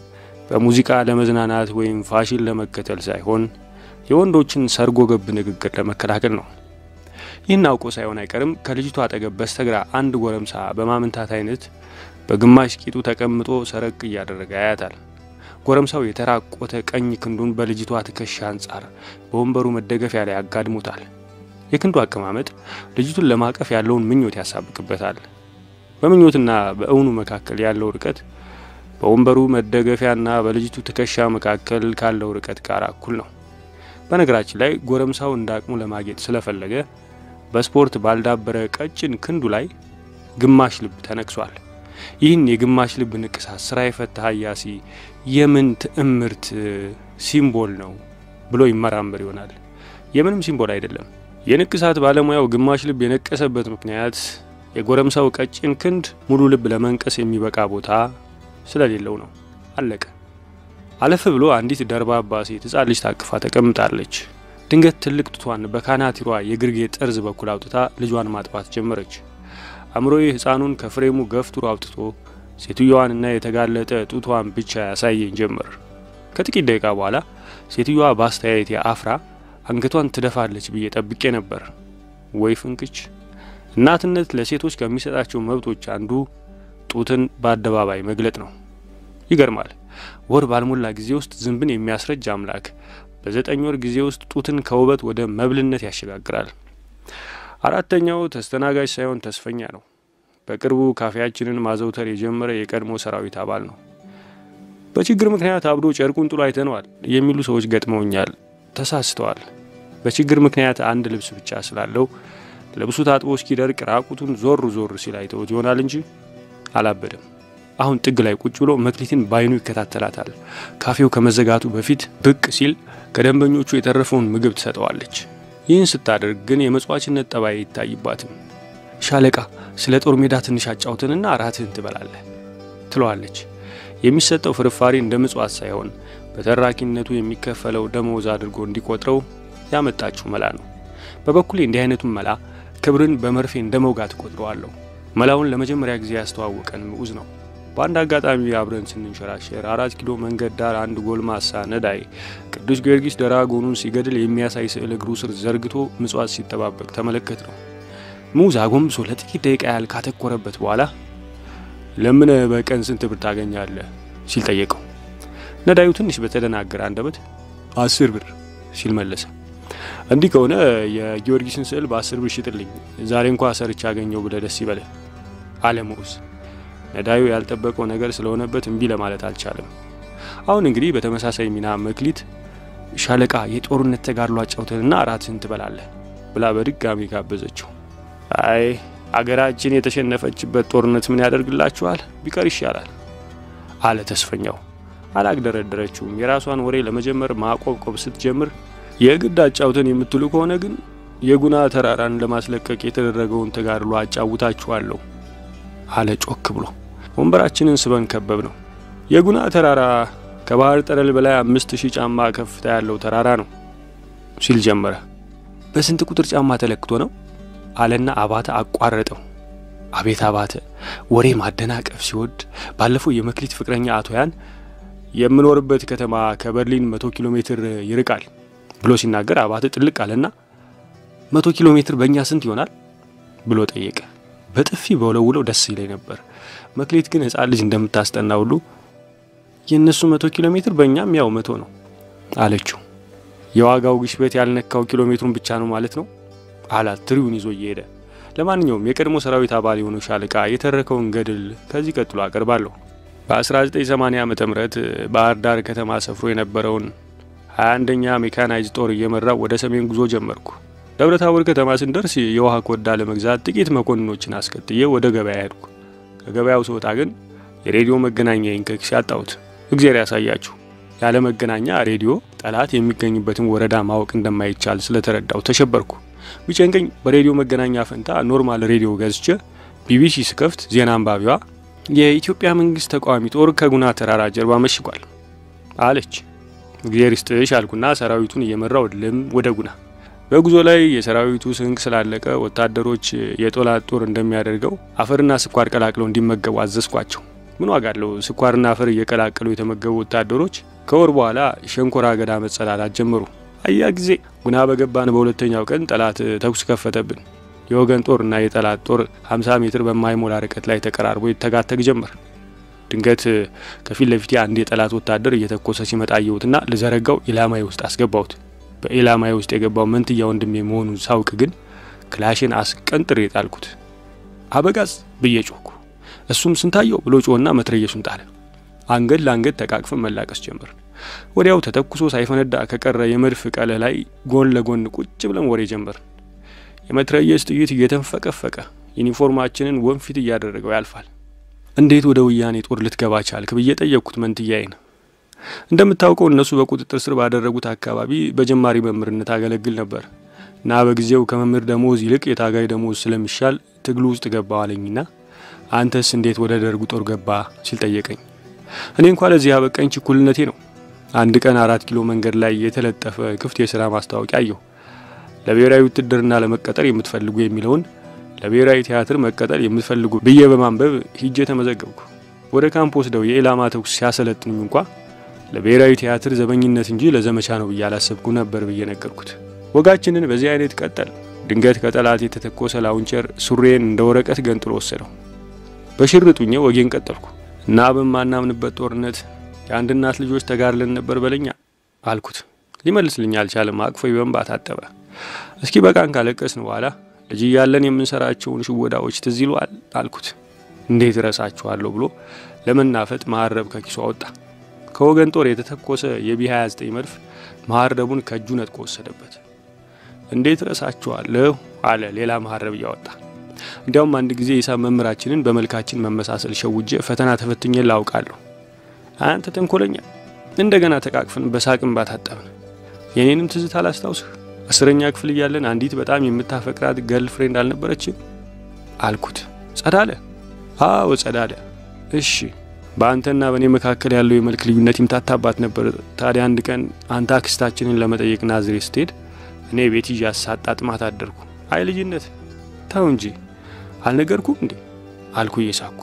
በሙዚቃ ለመዝናናት ወይም ፋሽን ለመከተል ሳይሆን የወንዶችን ሰርጎ ገብ ንግግር ለመከላከል ነው። ይህን አውቆ ሳይሆን አይቀርም ከልጅቷ አጠገብ በስተግራ አንድ ጎረምሳ በማመንታት አይነት በግማሽ ቂጡ ተቀምጦ ሰረቅ እያደረገ ያያታል። ጎረምሳው የተራቆተ ቀኝ ክንዱን በልጅቷ ትከሻ አንጻር በወንበሩ መደገፊያ ላይ አጋድሞታል። የክንዱ አቀማመጥ ልጅቱን ለማቀፍ ያለውን ምኞት ያሳብቅበታል። በምኞትና በእውኑ መካከል ያለው ርቀት በወንበሩ መደገፊያና በልጅቱ ትከሻ መካከል ካለው ርቀት ጋር እኩል ነው። በነገራችን ላይ ጎረምሳው እንደ አቅሙ ለማጌጥ ስለፈለገ በስፖርት ባልዳበረ ቀጭን ክንዱ ላይ ግማሽ ልብ ተነቅሷል። ይህን የግማሽ ልብ ንቅሳት ስራ የፈታ ሀያሲ የምን ትዕምርት ሲምቦል ነው ብሎ ይመራመር ይሆናል። የምንም ሲምቦል አይደለም። የንቅሳት ባለሙያው ግማሽ ልብ የነቀሰበት ምክንያት የጎረምሳው ቀጭን ክንድ ሙሉ ልብ ለመንቀስ የሚበቃ ቦታ ስለሌለው ነው። አለቀ። አለፍ ብሎ አንዲት ደርባባ ሴት ሕፃን ልጅ ታቅፋ ተቀምጣለች። ድንገት ትልቅ ጡቷን በካናቲሯ የግርጌ ጠርዝ በኩል አውጥታ ልጇን ማጥባት ጀመረች። አእምሮዬ ሕፃኑን ከፍሬሙ ገፍትሮ አውጥቶ ሴትዮዋንና የተጋለጠ ጡቷን ብቻ ያሳየኝ ጀመር። ከጥቂት ደቂቃ በኋላ ሴትዮዋ በአስተያየት አፍራ አንገቷን ትደፋለች ብዬ ጠብቄ ነበር። ወይ ፍንክች! እናትነት ለሴቶች ከሚሰጣቸው መብቶች አንዱ ጡትን በአደባባይ መግለጥ ነው። ይገርማል። ወር ባልሞላ ጊዜ ውስጥ ዝንብን የሚያስረጅ አምላክ በዘጠኝ ወር ጊዜ ውስጥ ጡትን ከውበት ወደ መብልነት ያሸጋግራል። አራተኛው ተስተናጋጅ ሳይሆን ተስፈኛ ነው። በቅርቡ ካፌያችንን ማዘውተር የጀመረ የቀድሞ ሰራዊት አባል ነው። በችግር ምክንያት አብዶ ጨርቁን ጥሎ አይተነዋል የሚሉ ሰዎች ገጥመውኛል። ተሳስተዋል። በችግር ምክንያት አንድ ልብስ ብቻ ስላለው ልብሱ ታጥቦ እስኪደርቅ ራቁቱን ዞር ዞር ሲል አይተውት ይሆናል እንጂ አላበደም። አሁን ጥግ ላይ ቁጭ ብሎ መክሊትን ባይኑ ይከታተላታል። ካፌው ከመዘጋቱ በፊት ብቅ ሲል ከደንበኞቹ የተረፈውን ምግብ ትሰጠዋለች። ይህን ስታደርግ ግን የመጽዋችነት ጠባይ አይታይባትም። ሻለቃ፣ ስለ ጦር ሜዳ ትንሽ አጫውተንና እራትህን ትበላለህ ትለዋለች። የሚሰጠው ፍርፋሪ እንደ ምጽዋት ሳይሆን በተራኪነቱ የሚከፈለው ደመወዝ አድርጎ እንዲቆጥረው ያመጣችው መላ ነው። በበኩሌ እንዲህ አይነቱን መላ ክብርን በመርፌ እንደ መውጋት እቆጥረዋለሁ። መላውን ለመጀመሪያ ጊዜ ያስተዋወቀን ምዑዝ ነው። በአንድ አጋጣሚ አብረን ስንንሸራሸር አራት ኪሎ መንገድ ዳር አንድ ጎልማሳ ነዳይ ቅዱስ ጊዮርጊስ ደራጎኑን ሲገድል የሚያሳይ ስዕል እግሩ ስር ዘርግቶ ምጽዋት ሲጠባበቅ ተመለከት ነው። ምዑዝ አጎንብሶ ለጥቂት ደቂቃ ያህል ካተኮረበት በኋላ ለምን በቀን ስንት ብር ታገኛለህ ሲል ጠየቀው። ነዳዩ ትንሽ በተደናገረ አንደበት አስር ብር ሲል መለሰ። እንዲህ ከሆነ የጊዮርጊስን ስዕል በአስር ብር ሽጥልኝ፣ ዛሬ እንኳ ሰርቻ አገኘው ብለህ ደስ ይበልህ አለ ምዑዝ። ነዳዩ ያልጠበቀው ነገር ስለሆነበት እምቢ ለማለት አልቻለም። አሁን እንግዲህ በተመሳሳይ ሚና መክሊት ሻለቃ የጦርነት ተጋድሎ አጫውተንና እራትህን ትበላለህ ብላ በድጋሚ ጋበዘችው። አይ አገራችን የተሸነፈችበት ጦርነት ምን ያደርግላችኋል? ቢቀር ይሻላል አለ ተስፈኛው። አላግደረደረችውም። የራሷን ወሬ ለመጀመር ማቆብቆብ ስትጀምር የግድ አጫውተን የምትሉ ከሆነ ግን የጉና ተራራን ለማስለቀቅ የተደረገውን ተጋድሎ አጫውታችኋለሁ አለ ጮክ ብሎ። ወንበራችንን ስበን ከበብ ነው። የጉና ተራራ ከባህር ጠለል በላይ አምስት ሺህ ጫማ ከፍታ ያለው ተራራ ነው ሲል ጀመረ። በስንት ቁጥር ጫማ ተለክቶ ነው አለና አባተ አቋረጠው። አቤት አባተ ወሬ ማደናቀፍ ሲወድ ባለፈው የመክሊት ፍቅረኛ አቶ ያን የምኖርበት ከተማ ከበርሊን መቶ ኪሎ ሜትር ይርቃል ብሎ ሲናገር አባተ ጥልቅ አለና መቶ ኪሎ ሜትር በእኛ ስንት ይሆናል ብሎ ጠየቀ። በጥፊ በውለውለው ደስ ይለኝ ነበር። መክሊት ግን ሕፃን ልጅ እንደምታስጠና ሁሉ የእነሱ መቶ ኪሎ ሜትር በእኛም ያው መቶ ነው አለችው። የዋጋው ግሽበት ያልነካው ኪሎ ሜትሩን ብቻ ነው ማለት ነው አላት ትሪውን ይዞ እየሄደ። ለማንኛውም የቀድሞ ሰራዊት አባል የሆነው ሻለቃ የተረከውን ገድል ከዚህ ቀጥሎ አቀርባለሁ። በ1980 ዓ ም ባህር ዳር ከተማ ሰፍሮ የነበረውን 21ኛ ሜካናይዝ ጦር እየመራው ወደ ሰሜን ጉዞ ጀመርኩ። ደብረ ታቦር ከተማ ስንደርስ የውሃ ኮዳ ለመግዛት ጥቂት መኮንኖችን አስከትዬ ወደ ገበያ ሄድኩ። ከገበያው ስወጣ ግን የሬዲዮ መገናኛዬን ከኪሴ አጣሁት። እግዜር ያሳያችሁ። ያለ መገናኛ ሬዲዮ ጠላት የሚገኝበትን ወረዳ ማወቅ እንደማይቻል ስለተረዳው ተሸበርኩ። ቢጨንቀኝ በሬዲዮ መገናኛ ፈንታ ኖርማል ሬዲዮ ገዝቼ ቢቢሲ ስከፍት ዜና አንባቢዋ የኢትዮጵያ መንግስት ተቃዋሚ ጦር ከጉና ተራራ ጀርባ መሽጓል አለች። እግዜር ይስጥሽ አልኩና ሰራዊቱን እየመራው ልም ወደ ጉና። በጉዞ ላይ የሰራዊቱ ስንቅ ስላለቀ ወታደሮች የጠላት ጦር እንደሚያደርገው አፈርና ስኳር ቀላቅለው እንዲመገቡ አዘዝኳቸው። ምን ዋጋ አለው? ስኳርና አፈር እየቀላቀሉ የተመገቡ ወታደሮች ከወር በኋላ ሸንኮራ አገዳ መጸዳዳት ጀመሩ። አያ ጊዜ ጉና በገባን በሁለተኛው ቀን ጠላት ተኩስ ከፈተብን። የወገን ጦር እና የጠላት ጦር 50 ሜትር በማይሞላ ርቀት ላይ ተቀራርቦ ይተጋተግ ጀመር። ድንገት ከፊት ለፊቴ አንድ የጠላት ወታደር እየተኮሰ ሲመጣ አየሁትና ልዘረጋው ኢላማዬ ውስጥ አስገባሁት። በኢላማዬ ውስጥ የገባው መንትያ ወንድሜ መሆኑን ሳውቅ ግን ክላሽን አስቀንጥሬ ጣልኩት። አበጋዝ ብዬ ጮኩ። እሱም ስንታየው ብሎ ጮና መትረየሱን ጣለ። አንገት ለአንገት ተቃቅፈን መላቀስ ጀመር። ወዲያው ተተኩሶ ሳይፈነዳ ከቀረ የመድፍ ቀለህ ላይ ጎን ለጎን ቁጭ ብለን ወሬ ጀመር። የመትረየስ ጥይት እየተንፈቀፈቀ ዩኒፎርማችንን ወንፊት እያደረገው ያልፋል። እንዴት ወደ ወያኔ ጦር ልትገባ ቻልክ ብዬ ጠየቅኩት መንትያዬን። እንደምታውቀው እነሱ በቁጥጥር ስር ባደረጉት አካባቢ በጀማሪ መምህርነት አገለግል ነበር እና በጊዜው ከመምህር ደሞዝ ይልቅ የታጋይ ደሞዝ ስለሚሻል ትግሉ ውስጥ ገባው አለኝና አንተስ እንዴት ወደ ደርጉ ጦር ገባ ሲል ጠየቀኝ። እኔ እንኳ ለዚህ ያበቃኝ ችኩልነቴ ነው። አንድ ቀን አራት ኪሎ መንገድ ላይ የተለጠፈ ክፍት የስራ ማስታወቂያ አየሁ። ለብሔራዊ ውትድርና ለመቀጠር የምትፈልጉ የሚለውን ለብሔራዊ ቲያትር መቀጠር የምትፈልጉ ብዬ በማንበብ ሂጄ ተመዘገብኩ። ወደ ካምፕ ወስደው የኢላማ ተኩስ ሲያሰለጥኑኝ እንኳ ለብሔራዊ ቲያትር ዘበኝነት እንጂ ለዘመቻ ነው ብዬ አላሰብኩ ነበር ብዬ ነገርኩት። ወጋችንን በዚህ አይነት ቀጠል። ድንገት ከጠላት የተተኮሰ ላውንቸር ሱሬን እንደ ወረቀት ገንጥሎ ወሰደው። በሽርጡኜ ወጌን ቀጠልኩ እና በማናምንበት ጦርነት የአንድ እናት ልጆች ተጋርለን ነበር በለኛ አልኩት። ሊመልስልኝ አልቻለም። አቅፎ በእንባ ታጠበ። እስኪ በቃን ካለቀስን በኋላ ልጅ እያለን የምንሰራቸውን ሽወዳዎች ትዝ ይሏል አልኩት። እንዴት እረሳችኋለሁ ብሎ ለመናፈጥ መሀረብ ከኪሱ አወጣ። ከወገን ጦር የተተኮሰ የቢ 29 መድፍ መሀረቡን ከእጁ ነጥቆ ወሰደበት። እንዴት እረሳችኋለሁ አለ ሌላ መሀረብ እያወጣ። እንዲያውም አንድ ጊዜ ሂሳብ መምህራችንን በመልካችን መመሳሰል ሸውጄ ፈተና ተፈትኜ ላውቃለሁ። አንተ ተንኮለኛ። እንደገና ተቃቅፈን በሳቅን ባታጠብን። የኔንም ትዝታ አላስታውስህ? አስረኛ ክፍል እያለን አንዲት በጣም የምታፈቅራት ገርል ፍሬንድ አልነበረችም አልኩት። ጸዳለ? አዎ ጸዳለ። እሺ በአንተና በእኔ መካከል ያለው የመልክ ልዩነት ይምታታባት ነበር። ታዲያ አንድ ቀን አንተ አክስታችንን ለመጠየቅ ናዝሬት ስትሄድ እኔ ቤት ይዤ ሳጣጥማት አደርኩ። አይ ልጅነት ተው እንጂ አልነገርኩም እንዴ አልኩ እየሳኩ።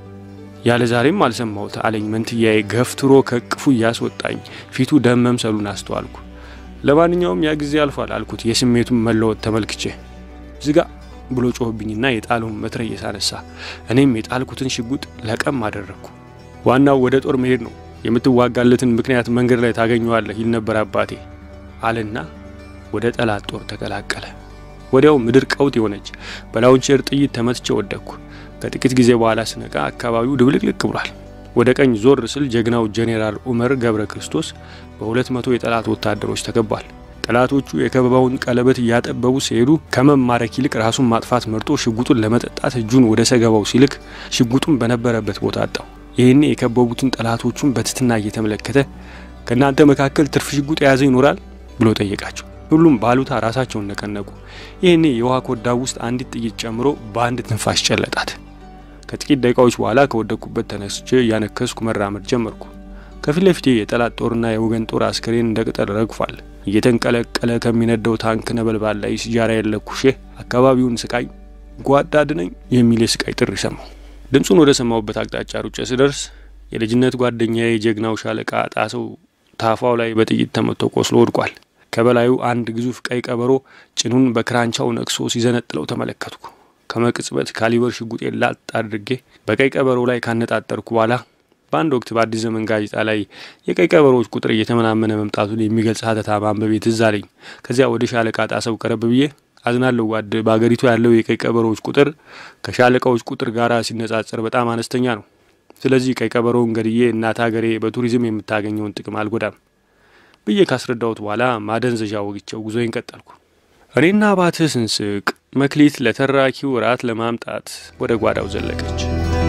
ያለ ዛሬም አልሰማሁት አለኝ መንትያዬ ገፍትሮ ከቅፉ እያስወጣኝ ፊቱ ደም መምሰሉን አስተዋልኩ። ለማንኛውም ያ ጊዜ አልፏል አልኩት የስሜቱን መለወጥ ተመልክቼ። ዝጋ ብሎ ጮህብኝና የጣለውን መትረየስ አነሳ። እኔም የጣልኩትን ሽጉጥ ለቀም አደረግኩ። ዋናው ወደ ጦር መሄድ ነው፣ የምትዋጋለትን ምክንያት መንገድ ላይ ታገኘዋለህ ይል ነበር አባቴ አለና ወደ ጠላት ጦር ተቀላቀለ። ወዲያው ምድር ቀውጥ የሆነች በላውንቸር ጥይት ተመትቼ ወደቅኩ። ከጥቂት ጊዜ በኋላ ስነቃ አካባቢው ድብልቅልቅ ብሏል። ወደ ቀኝ ዞር ስል ጀግናው ጄኔራል ኡመር ገብረ ክርስቶስ በሁለት መቶ የጠላት ወታደሮች ተከቧል። ጠላቶቹ የከበባውን ቀለበት እያጠበቡ ሲሄዱ ከመማረክ ይልቅ ራሱን ማጥፋት መርጦ ሽጉጡን ለመጠጣት እጁን ወደ ሰገባው ሲልክ ሽጉጡን በነበረበት ቦታ አጣው። ይህኔ የከበቡትን ጠላቶቹን በትትና እየተመለከተ ከእናንተ መካከል ትርፍ ሽጉጥ የያዘ ይኖራል ብሎ ጠየቃቸው። ሁሉም ባሉታ ራሳቸውን ነቀነቁ። ይህኔ የውሃ ኮዳው ውስጥ አንዲት ጥይት ጨምሮ በአንድ ትንፋሽ ጨለጣት። ከጥቂት ደቂቃዎች በኋላ ከወደቅኩበት ተነስቼ እያነከስኩ መራመድ ጀመርኩ። ከፊት ለፊቴ የጠላት ጦርና የወገን ጦር አስከሬን እንደ ቅጠል ረግፏል። እየተንቀለቀለ ከሚነደው ታንክ ነበልባል ላይ ሲጃራ የለኩሼ አካባቢውን ስቃይ ጓዳ ድነኝ የሚል የስቃይ ጥሪ ሰማሁ። ድምፁን ወደ ሰማሁበት አቅጣጫ ሩጬ ስደርስ የልጅነት ጓደኛዬ የጀግናው ሻለቃ ጣሰው ታፋው ላይ በጥይት ተመቶ ቆስሎ ወድቋል። ከበላዩ አንድ ግዙፍ ቀይ ቀበሮ ጭኑን በክራንቻው ነቅሶ ሲዘነጥለው ተመለከትኩ። ከመቅጽበት ካሊበር ሽጉጤ ላጥ አድርጌ በቀይ ቀበሮ ላይ ካነጣጠርኩ በኋላ በአንድ ወቅት በአዲስ ዘመን ጋዜጣ ላይ የቀይ ቀበሮዎች ቁጥር እየተመናመነ መምጣቱን የሚገልጽ ሀተታ ማንበቤ ትዝ አለኝ። ከዚያ ወደ ሻለቃ ጣሰው ቀረብ ብዬ አዝናለሁ ጓድ፣ በአገሪቱ ያለው የቀይ ቀበሮዎች ቁጥር ከሻለቃዎች ቁጥር ጋር ሲነጻጸር በጣም አነስተኛ ነው። ስለዚህ ቀይ ቀበሮውን ገድዬ እናት ሀገሬ በቱሪዝም የምታገኘውን ጥቅም አልጎዳም ብዬ ካስረዳሁት በኋላ ማደንዘዣ ወግቸው ጉዞዬን ቀጠልኩ። እኔና አባትህ ስንስቅ መክሊት ለተራኪው ራት ለማምጣት ወደ ጓዳው ዘለቀች።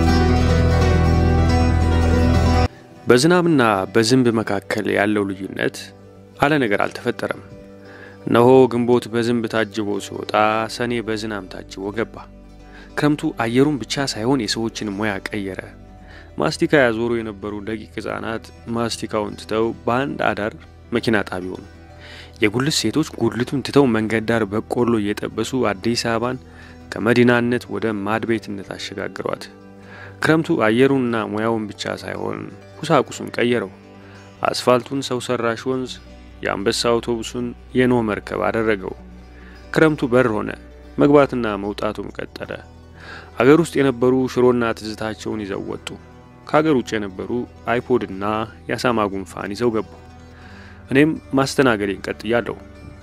በዝናብና በዝንብ መካከል ያለው ልዩነት አለ ነገር አልተፈጠረም። እነሆ ግንቦት በዝንብ ታጅቦ ሲወጣ፣ ሰኔ በዝናብ ታጅቦ ገባ። ክረምቱ አየሩን ብቻ ሳይሆን የሰዎችን ሙያ ቀየረ። ማስቲካ ያዞሩ የነበሩ ደቂቅ ሕፃናት ማስቲካውን ትተው በአንድ አዳር መኪና ጣቢ ሆኑ። የጉልት ሴቶች ጉልቱን ትተው መንገድ ዳር በቆሎ እየጠበሱ አዲስ አበባን ከመዲናነት ወደ ማድቤትነት አሸጋግሯት። ክረምቱ አየሩንና ሙያውን ብቻ ሳይሆን ቁሳቁሱን ቀየረው። አስፋልቱን ሰው ሰራሽ ወንዝ፣ የአንበሳ አውቶቡሱን የኖህ መርከብ አደረገው። ክረምቱ በር ሆነ፣ መግባትና መውጣቱም ቀጠለ። አገር ውስጥ የነበሩ ሽሮና ትዝታቸውን ይዘው ወጡ። ከአገር ውጭ የነበሩ አይፖድና የአሳማ ጉንፋን ይዘው ገቡ። እኔም ማስተናገዴን ቀጥያለሁ።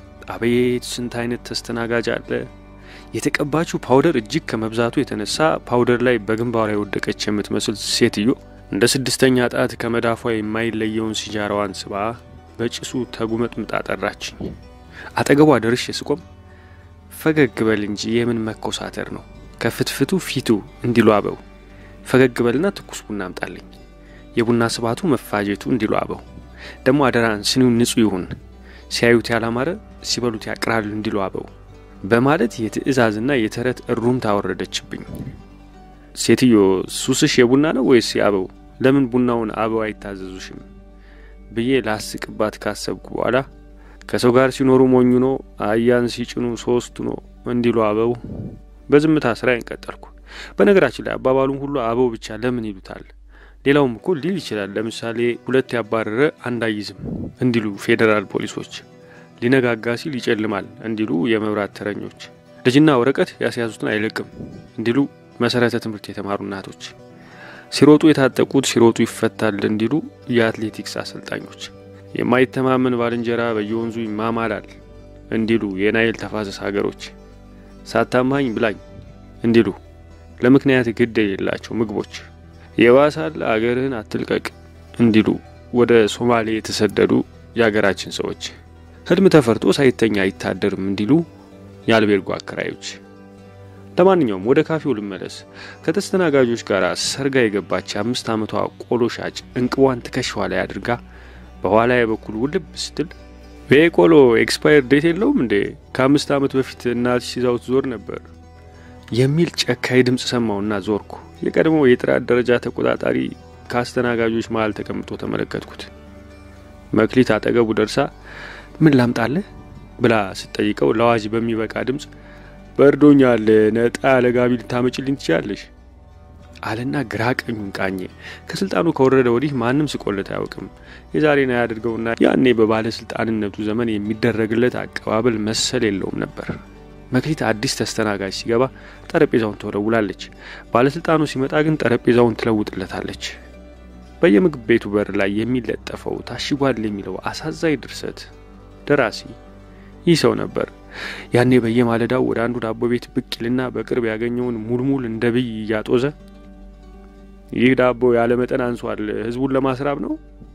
አቤት ስንት አይነት ተስተናጋጅ አለ! የተቀባችው ፓውደር እጅግ ከመብዛቱ የተነሳ ፓውደር ላይ በግንባሯ የወደቀች የምትመስል ሴትዮ እንደ ስድስተኛ ጣት ከመዳፏ የማይለየውን ሲጃራዋን ስባ በጭሱ ተጉመጥምጣ ጠራችኝ። አጠገቧ ደርሼ ስቆም ፈገግ በል እንጂ የምን መኮሳተር ነው ከፍትፍቱ ፊቱ እንዲሉ አበው ፈገግ በልና ትኩስ ቡና አምጣልኝ። የቡና ስባቱ መፋጀቱ እንዲሉ አበው ደግሞ አደራን ስኒው ንጹህ ይሁን፣ ሲያዩት ያላማረ ሲበሉት ያቅራል እንዲሉ አበው በማለት የትዕዛዝና የተረት እሩምታ አወረደችብኝ። ሴትዮ ሱስሽ የቡና ነው ወይስ የአበው? ለምን ቡናውን አበው አይታዘዙሽም? ብዬ ላስቅባት ካሰብኩ በኋላ ከሰው ጋር ሲኖሩ ሞኙ ነው፣ አያን ሲጭኑ ሶስቱ ነው እንዲሉ አበው በዝምታ ስራዬን ቀጠልኩ። በነገራችን ላይ አባባሉም ሁሉ አበው ብቻ ለምን ይሉታል? ሌላውም እኮ ሊል ይችላል። ለምሳሌ ሁለት ያባረረ አንድ አይዝም እንዲሉ ፌዴራል ፖሊሶች፣ ሊነጋጋ ሲል ይጨልማል እንዲሉ የመብራት ተረኞች፣ ልጅና ወረቀት ያስያዙትን አይለቅም እንዲሉ መሰረተ ትምህርት የተማሩ እናቶች፣ ሲሮጡ የታጠቁት ሲሮጡ ይፈታል እንዲሉ የአትሌቲክስ አሰልጣኞች፣ የማይተማመን ባልንጀራ በየወንዙ ይማማላል እንዲሉ የናይል ተፋሰስ ሀገሮች፣ ሳታማኝ ብላኝ እንዲሉ ለምክንያት ግድ የሌላቸው ምግቦች፣ የባሳል አገርህን አትልቀቅ እንዲሉ ወደ ሶማሌ የተሰደዱ የአገራችን ሰዎች፣ ህልም ተፈርቶ ሳይተኛ አይታደርም እንዲሉ የአልቤርጎ አከራዮች። ለማንኛውም ወደ ካፌው ልመለስ። ከተስተናጋጆች ጋር ሰርጋ የገባች የአምስት ዓመቷ ቆሎ ሻጭ እንቅቧን ትከሻዋ ላይ አድርጋ በኋላ በኩል ውልብ ስትል ይሄ ቆሎ ኤክስፓየር ዴት የለውም እንዴ? ከአምስት ዓመት በፊት እናትሽ ይዛው ትዞር ነበር የሚል ጨካኝ ድምፅ ሰማውና ዞርኩ። የቀድሞ የጥራት ደረጃ ተቆጣጣሪ ከአስተናጋጆች መሀል ተቀምጦ ተመለከትኩት። መክሊት አጠገቡ ደርሳ ምን ላምጣልህ ብላ ስትጠይቀው ለአዋጅ በሚበቃ ድምፅ በርዶኛል፣ ነጣ ያለ ጋቢ ልታመጭልኝ ትችላለሽ አለና ግራ ቀኙን ቃኘ። ከስልጣኑ ከወረደ ወዲህ ማንም ስቆለት አያውቅም። የዛሬን አያድርገውና ያኔ በባለስልጣንነቱ ዘመን የሚደረግለት አቀባበል መሰል የለውም ነበር። መክሊት አዲስ ተስተናጋጅ ሲገባ ጠረጴዛውን ትወለውላለች። ባለስልጣኑ ሲመጣ ግን ጠረጴዛውን ትለውጥለታለች። በየምግብ ቤቱ በር ላይ የሚለጠፈው ታሽጓል የሚለው አሳዛኝ ድርሰት ደራሲ ይህ ሰው ነበር። ያኔ በየማለዳው ወደ አንዱ ዳቦ ቤት ብቅ ይልና በቅርብ ያገኘውን ሙልሙል እንደ ብይ እያጦዘ ይህ ዳቦ ያለመጠን አንሷል፣ ህዝቡን ለማስራብ ነው።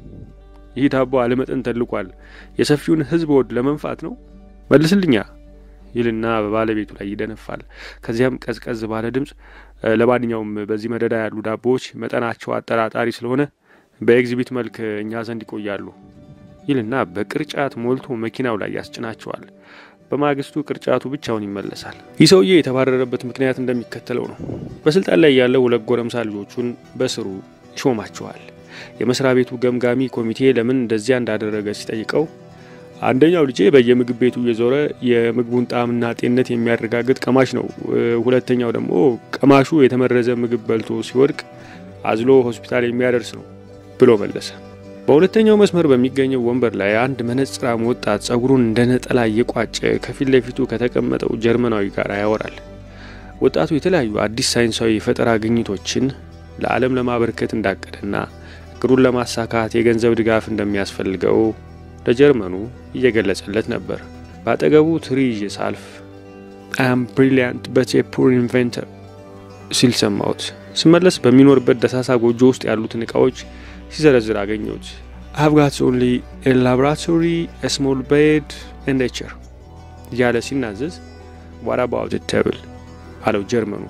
ይህ ዳቦ አለመጠን ተልቋል፣ የሰፊውን ህዝብ ወድ ለመንፋት ነው። መልስልኛ ይልና በባለቤቱ ላይ ይደነፋል። ከዚያም ቀዝቀዝ ባለ ድምፅ ለማንኛውም በዚህ መደዳ ያሉ ዳቦዎች መጠናቸው አጠራጣሪ ስለሆነ በኤግዚቢት መልክ እኛ ዘንድ ይቆያሉ ይልና በቅርጫት ሞልቶ መኪናው ላይ ያስጭናቸዋል። በማግስቱ ቅርጫቱ ብቻውን ይመለሳል። ይህ ሰውዬ የተባረረበት ምክንያት እንደሚከተለው ነው። በስልጣን ላይ ያለው ሁለት ጎረምሳ ልጆቹን በስሩ ይሾማቸዋል። የመስሪያ ቤቱ ገምጋሚ ኮሚቴ ለምን እንደዚያ እንዳደረገ ሲጠይቀው አንደኛው ልጄ በየምግብ ቤቱ እየዞረ የምግቡን ጣዕምና ጤንነት የሚያረጋግጥ ቀማሽ ነው። ሁለተኛው ደግሞ ቀማሹ የተመረዘ ምግብ በልቶ ሲወድቅ አዝሎ ሆስፒታል የሚያደርስ ነው ብሎ መለሰ። በሁለተኛው መስመር በሚገኘው ወንበር ላይ አንድ መነጽራም ወጣት ጸጉሩን እንደ ነጠላ እየቋጨ ከፊት ለፊቱ ከተቀመጠው ጀርመናዊ ጋር ያወራል። ወጣቱ የተለያዩ አዲስ ሳይንሳዊ የፈጠራ ግኝቶችን ለዓለም ለማበርከት እንዳቀደና እቅዱን ለማሳካት የገንዘብ ድጋፍ እንደሚያስፈልገው ለጀርመኑ እየገለጸለት ነበር። በአጠገቡ ትሪ ይዤ ሳልፍ አም ብሪሊያንት በት ፑር ኢንቨንተር ሲል ሰማሁት። ስመለስ በሚኖርበት ደሳሳ ጎጆ ውስጥ ያሉትን እቃዎች ሲዘረዝር አገኘሁት። አቭ ጋት ኦንሊ ላቦራቶሪ ስሞል ቤድ ኤንድ ቸር እያለ ሲናዘዝ ዋት አባውት ተብል አለው ጀርመኑ።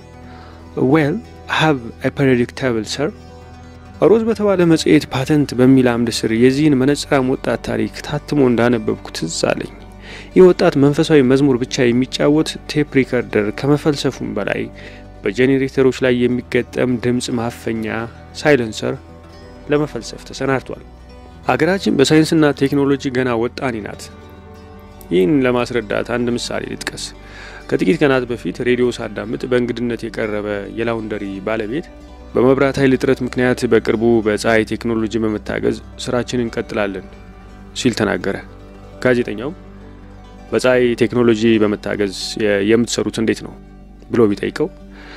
ዌል ሃቭ ፐሪዮዲክ ተብል ሰር ሮዝ በተባለ መጽሔት ፓተንት በሚል አምድ ስር የዚህን መነጽራም ወጣት ታሪክ ታትሞ እንዳነበብኩ ትዝ አለኝ። ይህ ወጣት መንፈሳዊ መዝሙር ብቻ የሚጫወት ቴፕ ሪከርደር ከመፈልሰፉም በላይ በጄኔሬተሮች ላይ የሚገጠም ድምፅ ማፈኛ ሳይለንሰር ለመፈልሰፍ ተሰናድቷል። አገራችን በሳይንስና ቴክኖሎጂ ገና ወጣኔ ናት። ይህን ለማስረዳት አንድ ምሳሌ ልጥቀስ። ከጥቂት ቀናት በፊት ሬዲዮ ሳዳምጥ በእንግድነት የቀረበ የላውንደሪ ባለቤት በመብራት ኃይል እጥረት ምክንያት በቅርቡ በፀሐይ ቴክኖሎጂ በመታገዝ ስራችንን እንቀጥላለን ሲል ተናገረ። ጋዜጠኛው በፀሐይ ቴክኖሎጂ በመታገዝ የምትሰሩት እንዴት ነው ብሎ ቢጠይቀው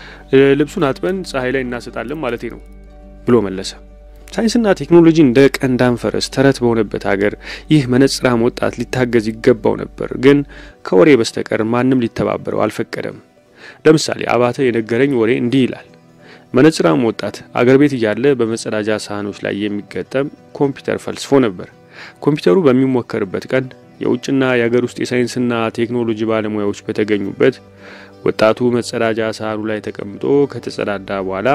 ልብሱን አጥበን ፀሐይ ላይ እናሰጣለን ማለቴ ነው ብሎ መለሰ። ሳይንስና ቴክኖሎጂ እንደ ቀንዳም ፈረስ ተረት በሆነበት ሀገር ይህ መነጽራም ወጣት ሊታገዝ ይገባው ነበር። ግን ከወሬ በስተቀር ማንም ሊተባበረው አልፈቀደም። ለምሳሌ አባተ የነገረኝ ወሬ እንዲህ ይላል። መነጽራም ወጣት አገር ቤት እያለ በመጸዳጃ ሳህኖች ላይ የሚገጠም ኮምፒውተር ፈልስፎ ነበር። ኮምፒውተሩ በሚሞከርበት ቀን የውጭና የሀገር ውስጥ የሳይንስና ቴክኖሎጂ ባለሙያዎች በተገኙበት ወጣቱ መጸዳጃ ሳህኑ ላይ ተቀምጦ ከተጸዳዳ በኋላ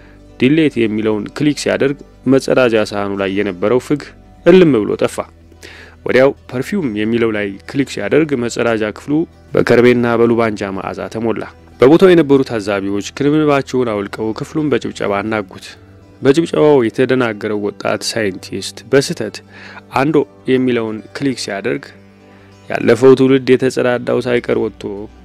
ዲሌት የሚለውን ክሊክ ሲያደርግ መጸዳጃ ሳህኑ ላይ የነበረው ፍግ እልም ብሎ ጠፋ። ወዲያው ፐርፊውም የሚለው ላይ ክሊክ ሲያደርግ መጸዳጃ ክፍሉ በከርቤና በሉባንጃ መዓዛ ተሞላ። በቦታው የነበሩ ታዛቢዎች ክንብንባቸውን አውልቀው ክፍሉን በጭብጨባ አናጉት። በጭብጨባው የተደናገረው ወጣት ሳይንቲስት በስህተት አንዶ የሚለውን ክሊክ ሲያደርግ ያለፈው ትውልድ የተጸዳዳው ሳይቀር ወጥቶ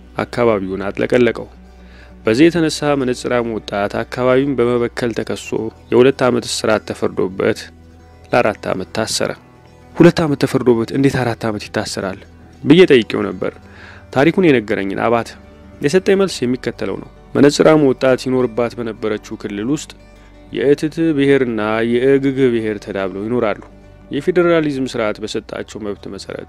አካባቢውን አጥለቀለቀው። በዚህ የተነሳ መነጽራም ወጣት አካባቢውን በመበከል ተከሶ የሁለት ዓመት እስራት ተፈርዶበት ለአራት ዓመት ታሰረ። ሁለት ዓመት ተፈርዶበት እንዴት አራት ዓመት ይታሰራል ብዬ ጠይቄው ነበር። ታሪኩን የነገረኝን አባት የሰጠኝ መልስ የሚከተለው ነው። መነጽራም ወጣት ይኖርባት በነበረችው ክልል ውስጥ የእትት ብሔርና የእግግ ብሔር ተዳብለው ይኖራሉ። የፌዴራሊዝም ስርዓት በሰጣቸው መብት መሰረት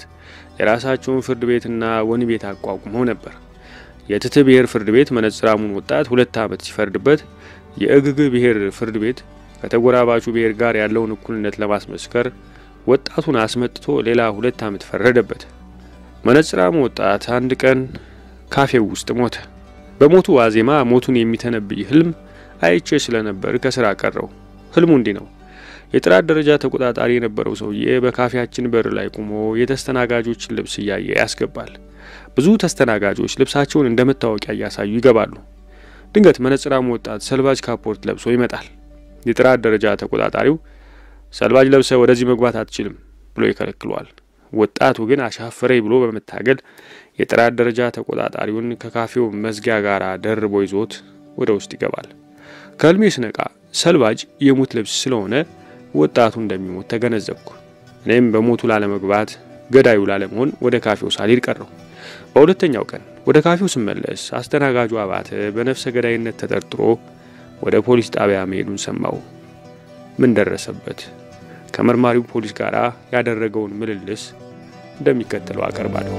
የራሳቸውን ፍርድ ቤትና ወህኒ ቤት አቋቁመው ነበር። የእትት ብሔር ፍርድ ቤት መነጽራሙን ወጣት ሁለት ዓመት ሲፈርድበት፣ የእግግ ብሔር ፍርድ ቤት ከተጎራባቹ ብሔር ጋር ያለውን እኩልነት ለማስመስከር ወጣቱን አስመጥቶ ሌላ ሁለት ዓመት ፈረደበት። መነጽራሙ ወጣት አንድ ቀን ካፌው ውስጥ ሞተ። በሞቱ ዋዜማ ሞቱን የሚተነብይ ህልም አይቼ ስለነበር ከስራ ቀረው። ህልሙ እንዲህ ነው። የጥራት ደረጃ ተቆጣጣሪ የነበረው ሰውዬ በካፌያችን በር ላይ ቆሞ የተስተናጋጆችን ልብስ እያየ ያስገባል። ብዙ ተስተናጋጆች ልብሳቸውን እንደ መታወቂያ እያሳዩ ይገባሉ። ድንገት መነጽራሙ ወጣት ሰልባጅ ካፖርት ለብሶ ይመጣል። የጥራት ደረጃ ተቆጣጣሪው ሰልባጅ ለብሰ ወደዚህ መግባት አትችልም ብሎ ይከለክለዋል። ወጣቱ ግን አሻፈረኝ ብሎ በመታገል የጥራት ደረጃ ተቆጣጣሪውን ከካፌው መዝጊያ ጋር ደርቦ ይዞት ወደ ውስጥ ይገባል። ከህልሜ ስነቃ ሰልባጅ የሙት ልብስ ስለሆነ ወጣቱ እንደሚሞት ተገነዘብኩ። እኔም በሞቱ ላለመግባት ገዳዩ ላለመሆን ወደ ካፌው ሳልሄድ ቀረው። በሁለተኛው ቀን ወደ ካፌው ስመለስ አስተናጋጁ አባተ በነፍሰ ገዳይነት ተጠርጥሮ ወደ ፖሊስ ጣቢያ መሄዱን ሰማው። ምን ደረሰበት? ከመርማሪው ፖሊስ ጋር ያደረገውን ምልልስ እንደሚከተለው አቀርባለሁ።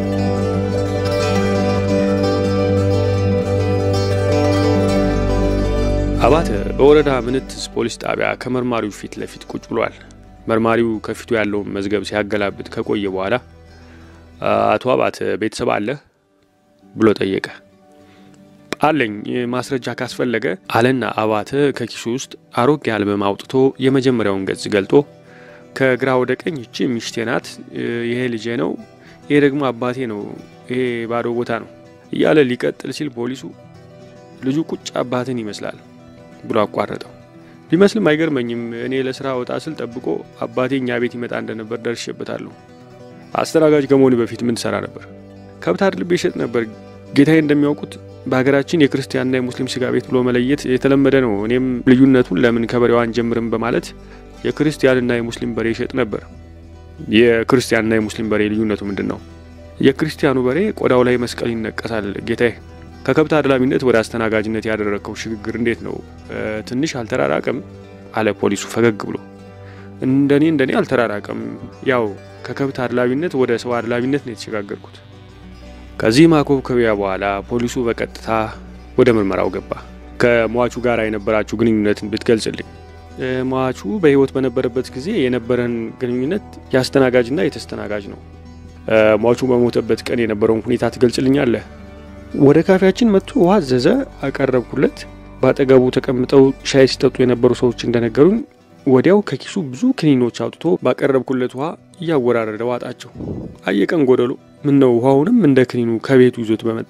አባተ በወረዳ ምንትስ ፖሊስ ጣቢያ ከመርማሪው ፊት ለፊት ቁጭ ብሏል። መርማሪው ከፊቱ ያለውን መዝገብ ሲያገላብጥ ከቆየ በኋላ አቶ አባተ ቤተሰብ አለህ ብሎ ጠየቀ። አለኝ፣ ማስረጃ ካስፈለገ አለና አባተ ከኪሱ ውስጥ አሮጌ አልበም አውጥቶ የመጀመሪያውን ገጽ ገልጦ ከግራ ወደ ቀኝ ይቺ ሚስቴ ናት፣ ይሄ ልጄ ነው፣ ይሄ ደግሞ አባቴ ነው፣ ይሄ ባዶ ቦታ ነው እያለ ሊቀጥል ሲል ፖሊሱ ልጁ ቁጭ አባትን ይመስላል ብሎ አቋረጠው። ቢመስልም አይገርመኝም። እኔ ለስራ ወጣ ስል ጠብቆ አባቴ እኛ ቤት ይመጣ እንደነበር ደርሼበታለሁ። አስተናጋጅ ከመሆኑ በፊት ምን ትሰራ ነበር? ከብት አድልቤ ይሸጥ ነበር። ጌታዬ እንደሚያውቁት በሀገራችን የክርስቲያንና የሙስሊም ስጋ ቤት ብሎ መለየት የተለመደ ነው። እኔም ልዩነቱን ለምን ከበሬው አንጀምርም በማለት የክርስቲያንና የሙስሊም በሬ ይሸጥ ነበር። የክርስቲያንና የሙስሊም በሬ ልዩነቱ ምንድን ነው? የክርስቲያኑ በሬ ቆዳው ላይ መስቀል ይነቀሳል ጌታዬ። ከከብት አድላሚነት ወደ አስተናጋጅነት ያደረግከው ሽግግር እንዴት ነው? ትንሽ አልተራራቀም? አለ ፖሊሱ ፈገግ ብሎ። እንደኔ እንደኔ አልተራራቀም። ያው ከከብት አድላቢነት ወደ ሰው አድላቢነት ነው የተሸጋገርኩት። ከዚህ ማኮብኮቢያ በኋላ ፖሊሱ በቀጥታ ወደ ምርመራው ገባ። ከሟቹ ጋር የነበራችሁ ግንኙነትን ብትገልጽልኝ። ሟቹ በሕይወት በነበረበት ጊዜ የነበረን ግንኙነት የአስተናጋጅና የተስተናጋጅ ነው። ሟቹ በሞተበት ቀን የነበረውን ሁኔታ ትገልጽልኛለህ? ወደ ካፌያችን መጥቶ ውሃ አዘዘ፣ አቀረብኩለት። በአጠገቡ ተቀምጠው ሻይ ሲጠጡ የነበሩ ሰዎች እንደነገሩኝ ወዲያው ከኪሱ ብዙ ክኒኖች አውጥቶ ባቀረብኩለት ውሃ እያወራረደ ዋጣቸው። አየቀን ጎደሎ ምን ነው ውሃውንም እንደ ክኒኑ ከቤቱ ይዞት በመጣ።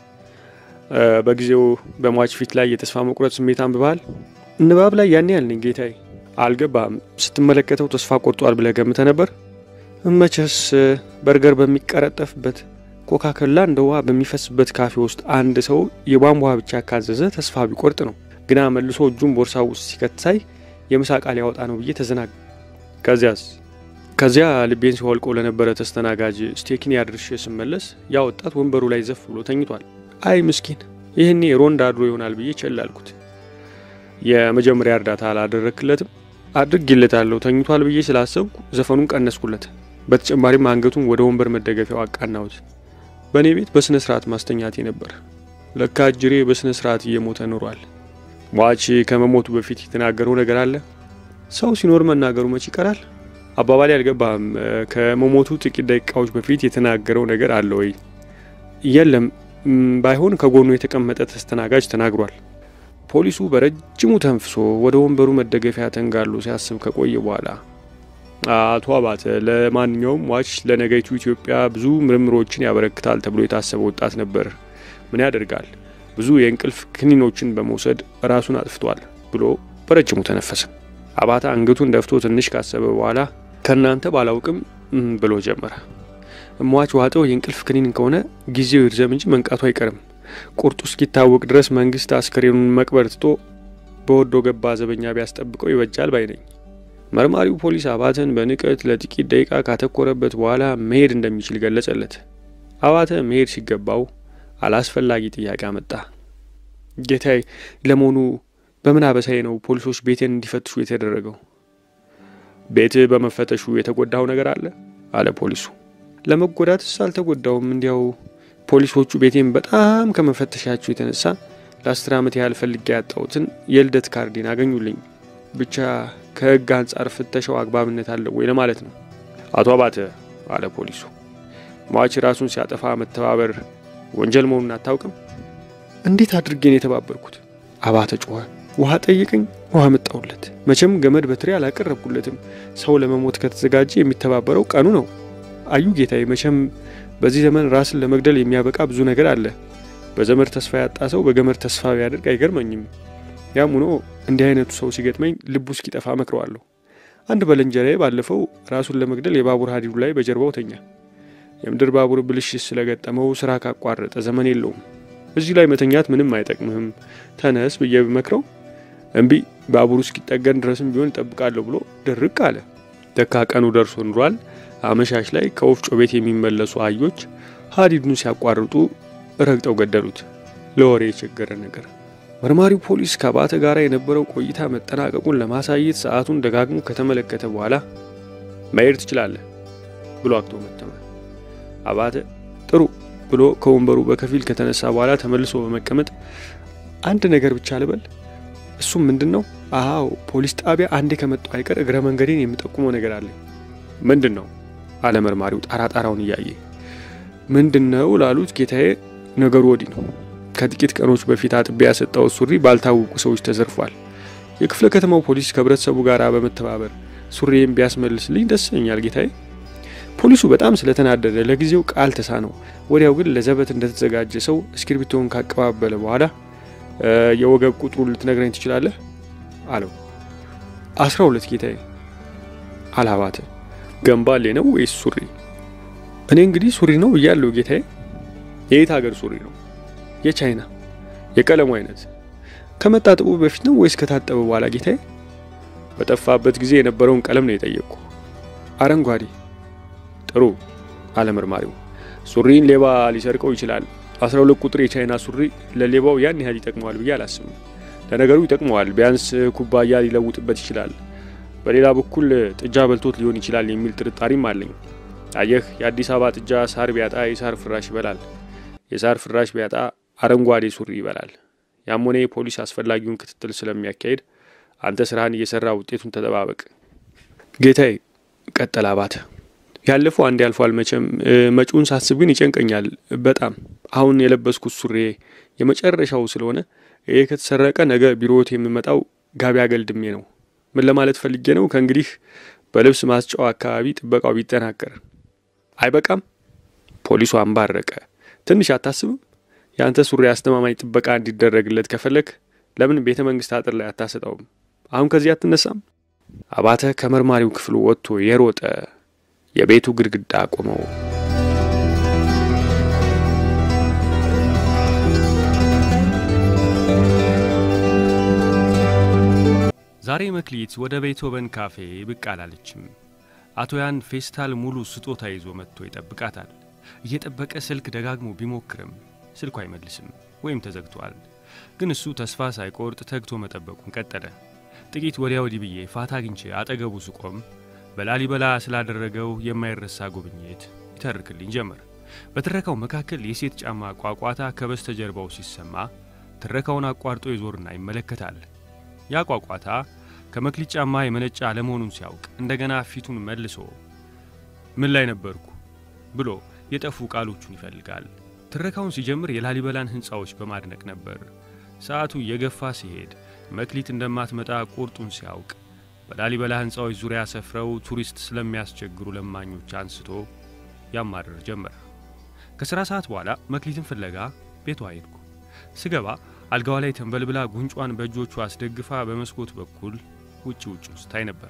በጊዜው በሟች ፊት ላይ የተስፋ መቁረጥ ስሜት አንብበሃል? ንባብ ላይ ያን ያህል ነኝ ጌታዬ። አልገባም። ስትመለከተው ተስፋ ቆርጧል ብለህ ገምተህ ነበር? መቼስ በርገር በሚቀረጠፍበት ኮካኮላ እንደ ውሃ በሚፈስበት ካፌ ውስጥ አንድ ሰው የቧንቧ ውሃ ብቻ ካዘዘ ተስፋ ቢቆርጥ ነው። ግና መልሶ እጁን ቦርሳው ውስጥ ሲከት ሳይ የምሳ ቃል ያወጣ ነው ብዬ ተዘናግ። ከዚያስ ከዚያ ልቤን ሲወልቆ ለነበረ ተስተናጋጅ ስቴኪን ያድርሽ ስመለስ ያ ወጣት ወንበሩ ላይ ዘፍ ብሎ ተኝቷል። አይ ምስኪን፣ ይህኔ ሮንድ አድሮ ይሆናል ብዬ ቸል አልኩት። የመጀመሪያ እርዳታ አላደረክለትም? አድርጌለታለሁ። ተኝቷል ብዬ ስላሰብኩ ዘፈኑን ቀነስኩለት። በተጨማሪም አንገቱን ወደ ወንበር መደገፊያው አቃናሁት። በእኔ ቤት በስነ ስርዓት ማስተኛቴ ነበር። ለካ እጅሬ በስነ ስርዓት እየሞተ ኖሯል። ሟች ከመሞቱ በፊት የተናገረው ነገር አለ። ሰው ሲኖር መናገሩ መች ይቀራል? አባባሌ አልገባህም? ከመሞቱ ጥቂት ደቂቃዎች በፊት የተናገረው ነገር አለ ወይ? የለም። ባይሆን ከጎኑ የተቀመጠ ተስተናጋጅ ተናግሯል። ፖሊሱ በረጅሙ ተንፍሶ ወደ ወንበሩ መደገፊያ ተንጋሎ ሲያስብ ከቆየ በኋላ አቶ አባተ፣ ለማንኛውም ሟች ለነገይቱ ኢትዮጵያ ብዙ ምርምሮችን ያበረክታል ተብሎ የታሰበ ወጣት ነበር። ምን ያደርጋል ብዙ የእንቅልፍ ክኒኖችን በመውሰድ ራሱን አጥፍቷል ብሎ በረጅሙ ተነፈሰ። አባተ አንገቱን ደፍቶ ትንሽ ካሰበ በኋላ ከእናንተ ባላውቅም ብሎ ጀመረ። ሟች ዋጠው የእንቅልፍ ክኒን ከሆነ ጊዜው ይርዘም እንጂ መንቃቱ አይቀርም። ቁርጡ እስኪታወቅ ድረስ መንግስት አስከሬኑን መቅበር ትቶ በወዶ ገባ ዘበኛ ቢያስጠብቀው ይበጃል ባይ ነኝ። መርማሪው ፖሊስ አባተን በንቀት ለጥቂት ደቂቃ ካተኮረበት በኋላ መሄድ እንደሚችል ገለጸለት። አባተ መሄድ ሲገባው አላስፈላጊ ጥያቄ አመጣ። ጌታዬ፣ ለመሆኑ በምን አበሳዬ ነው ፖሊሶች ቤቴን እንዲፈትሹ የተደረገው? ቤትህ በመፈተሹ የተጎዳው ነገር አለ? አለ ፖሊሱ። ለመጎዳትስ አልተጎዳውም። እንዲያው ፖሊሶቹ ቤቴን በጣም ከመፈተሻቸው የተነሳ ለአስር ዓመት ያህል ፈልጌ ያጣሁትን የልደት ካርዴን አገኙልኝ። ብቻ ከህግ አንጻር ፍተሻው አግባብነት አለው ወይ ለማለት ነው። አቶ አባተ፣ አለ ፖሊሱ፣ ሟች ራሱን ሲያጠፋ መተባበር ወንጀል መሆኑን አታውቅም? እንዴት አድርጌን የተባበርኩት? አባተ ጮኸ። ውሃ ጠይቀኝ፣ ውሃ መጣሁለት። መቼም ገመድ በትሬ አላቀረብኩለትም። ሰው ለመሞት ከተዘጋጀ የሚተባበረው ቀኑ ነው። አዩ ጌታዬ፣ መቼም በዚህ ዘመን ራስን ለመግደል የሚያበቃ ብዙ ነገር አለ። በዘመድ ተስፋ ያጣ ሰው በገመድ ተስፋ ቢያደርግ አይገርመኝም። ያም ሆኖ እንዲህ አይነቱ ሰው ሲገጥመኝ ልቡ እስኪጠፋ መክረዋለሁ። አንድ ባልንጀራዬ ባለፈው ራሱን ለመግደል የባቡር ሀዲዱ ላይ በጀርባው ተኛ። የምድር ባቡር ብልሽት ስለገጠመው ስራ ካቋረጠ ዘመን የለውም። እዚህ ላይ መተኛት ምንም አይጠቅምህም፣ ተነስ ብዬ ብመክረው እምቢ፣ ባቡሩ እስኪጠገን ድረስም ቢሆን እጠብቃለሁ ብሎ ድርቅ አለ። ደካ ቀኑ ደርሶ ኑሯል። አመሻሽ ላይ ከወፍጮ ቤት የሚመለሱ አህዮች ሀዲዱን ሲያቋርጡ ረግጠው ገደሉት። ለወሬ የቸገረ ነገር። መርማሪው ፖሊስ ከአባተ ጋር የነበረው ቆይታ መጠናቀቁን ለማሳየት ሰዓቱን ደጋግሞ ከተመለከተ በኋላ መሄድ ትችላለህ ብሎ አክቶመተመ። አባተ ጥሩ ብሎ ከወንበሩ በከፊል ከተነሳ በኋላ ተመልሶ በመቀመጥ አንድ ነገር ብቻ ልበል። እሱም ምንድን ነው? አዎ ፖሊስ ጣቢያ አንዴ ከመጣሁ አይቀር እግረ መንገዴን የምጠቁመው ነገር አለኝ። ምንድን ነው? አለ መርማሪው ጣራ ጣራውን እያየ። ምንድን ነው ላሉት ጌታዬ፣ ነገሩ ወዲህ ነው። ከጥቂት ቀኖች በፊት አጥቤ ያሰጠው ሱሪ ባልታወቁ ሰዎች ተዘርፏል። የክፍለ ከተማው ፖሊስ ከህብረተሰቡ ጋር በመተባበር ሱሪዬን ቢያስመልስልኝ ደስ ይለኛል ጌታዬ። ፖሊሱ በጣም ስለተናደደ ለጊዜው ቃል ተሳነው። ወዲያው ግን ለዘበት እንደተዘጋጀ ሰው እስክሪብቶውን ካቀባበለ በኋላ የወገብ ቁጥሩን ልትነግረኝ ትችላለህ? አለው። አስራ ሁለት ጌታዬ። አላባተ ገንባሌ ነው ወይስ ሱሪ? እኔ እንግዲህ ሱሪ ነው ብያለሁ ጌታዬ። የየት ሀገር ሱሪ ነው? የቻይና። የቀለሙ አይነት ከመታጠቡ በፊት ነው ወይስ ከታጠበ በኋላ ጌታዬ? በጠፋበት ጊዜ የነበረውን ቀለም ነው የጠየቅኩ። አረንጓዴ። ጥሩ አለ መርማሪው። ሱሪን ሌባ ሊሰርቀው ይችላል። አስራ ሁለት ቁጥር የቻይና ሱሪ ለሌባው ያን ያህል ይጠቅመዋል ብዬ አላስብም። ለነገሩ ይጠቅመዋል፣ ቢያንስ ኩባያ ሊለውጥበት ይችላል። በሌላ በኩል ጥጃ በልቶት ሊሆን ይችላል የሚል ጥርጣሬም አለኝ። አየህ፣ የአዲስ አበባ ጥጃ ሳር ቢያጣ የሳር ፍራሽ ይበላል፣ የሳር ፍራሽ ቢያጣ አረንጓዴ ሱሪ ይበላል። ያም ሆነ ፖሊስ አስፈላጊውን ክትትል ስለሚያካሄድ አንተ ስራህን እየሰራ ውጤቱን ተጠባበቅ ጌታዬ። ቀጠለ አባተ። ያለፈው አንድ ያልፏል። መቼም መጪውን ሳስብ ግን ይጨንቀኛል በጣም። አሁን የለበስኩት ሱሪ የመጨረሻው ስለሆነ ይህ ከተሰረቀ ነገ ቢሮዎት የምመጣው ጋቢ አገልድሜ ነው። ምን ለማለት ፈልጌ ነው? ከእንግዲህ በልብስ ማስጫው አካባቢ ጥበቃው ቢጠናከር አይበቃም? ፖሊሱ አንባረቀ። ትንሽ አታስብም? የአንተ ሱሪ አስተማማኝ ጥበቃ እንዲደረግለት ከፈለግ ለምን ቤተ መንግስት አጥር ላይ አታሰጠውም? አሁን ከዚህ አትነሳም? አባተ ከመርማሪው ክፍሉ ወጥቶ የሮጠ የቤቱ ግድግዳ ቆመው። ዛሬ መክሊት ወደ ቤትሆቨን ካፌ ብቅ አላለችም። አቶ ያን ፌስታል ሙሉ ስጦታ ይዞ መጥቶ ይጠብቃታል። እየጠበቀ ስልክ ደጋግሞ ቢሞክርም ስልኩ አይመልስም ወይም ተዘግቷል። ግን እሱ ተስፋ ሳይቆርጥ ተግቶ መጠበቁን ቀጠለ። ጥቂት ወዲያ ወዲህ ብዬ ፋታ አግኝቼ አጠገቡ ስቆም በላሊበላ ስላደረገው የማይረሳ ጉብኝት ይተርክልኝ ጀመር። በትረካው መካከል የሴት ጫማ ቋቋታ ከበስተጀርባው ሲሰማ ትረካውን አቋርጦ ይዞርና ይመለከታል። ያ ቋቋታ ከመክሊት ጫማ የመነጫ አለመሆኑን ሲያውቅ እንደገና ፊቱን መልሶ ምን ላይ ነበርኩ ብሎ የጠፉ ቃሎቹን ይፈልጋል። ትረካውን ሲጀምር የላሊበላን ሕንፃዎች በማድነቅ ነበር። ሰዓቱ እየገፋ ሲሄድ መክሊት እንደማትመጣ ቁርጡን ሲያውቅ በላሊበላ ሕንፃዎች ዙሪያ ሰፍረው ቱሪስት ስለሚያስቸግሩ ለማኞች አንስቶ ያማርር ጀመር። ከሥራ ሰዓት በኋላ መክሊትን ፍለጋ ቤቷ ሄድኩ። ስገባ አልጋዋ ላይ ተንበልብላ ጉንጯን በእጆቿ አስደግፋ በመስኮት በኩል ውጭ ውጭ ስታይ ነበር።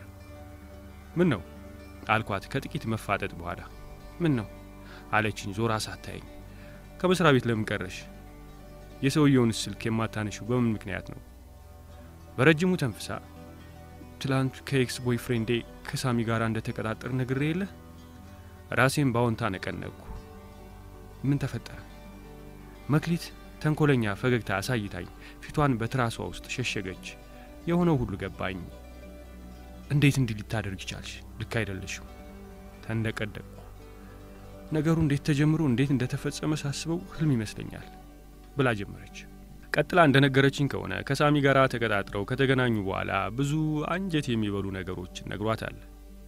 ምን ነው አልኳት ከጥቂት መፋጠጥ በኋላ። ምን ነው አለችኝ ዞራ ሳታየኝ። ከመስሪያ ቤት ለምን ቀረሽ? የሰውየውን ስልክ የማታነሽው በምን ምክንያት ነው? በረጅሙ ተንፍሳ ትላንት ከኤክስ ቦይፍሬንዴ ከሳሚ ጋር እንደተቀጣጠር ነግሬ የለ ራሴን ባዎንታ ነቀነቅኩ። ምን ተፈጠረ? መክሊት ተንኮለኛ ፈገግታ አሳይታኝ ፊቷን በትራሷ ውስጥ ሸሸገች። የሆነው ሁሉ ገባኝ። እንዴት እንዲህ ልታደርግ ይቻልሽ? ልክ አይደለሽም። ተንደቀደቅኩ። ነገሩ እንዴት ተጀምሮ እንዴት እንደተፈጸመ ሳስበው ህልም ይመስለኛል ብላ ጀመረች። ቀጥላ እንደነገረችኝ ከሆነ ከሳሚ ጋር ተቀጣጥረው ከተገናኙ በኋላ ብዙ አንጀት የሚበሉ ነገሮችን ነግሯታል።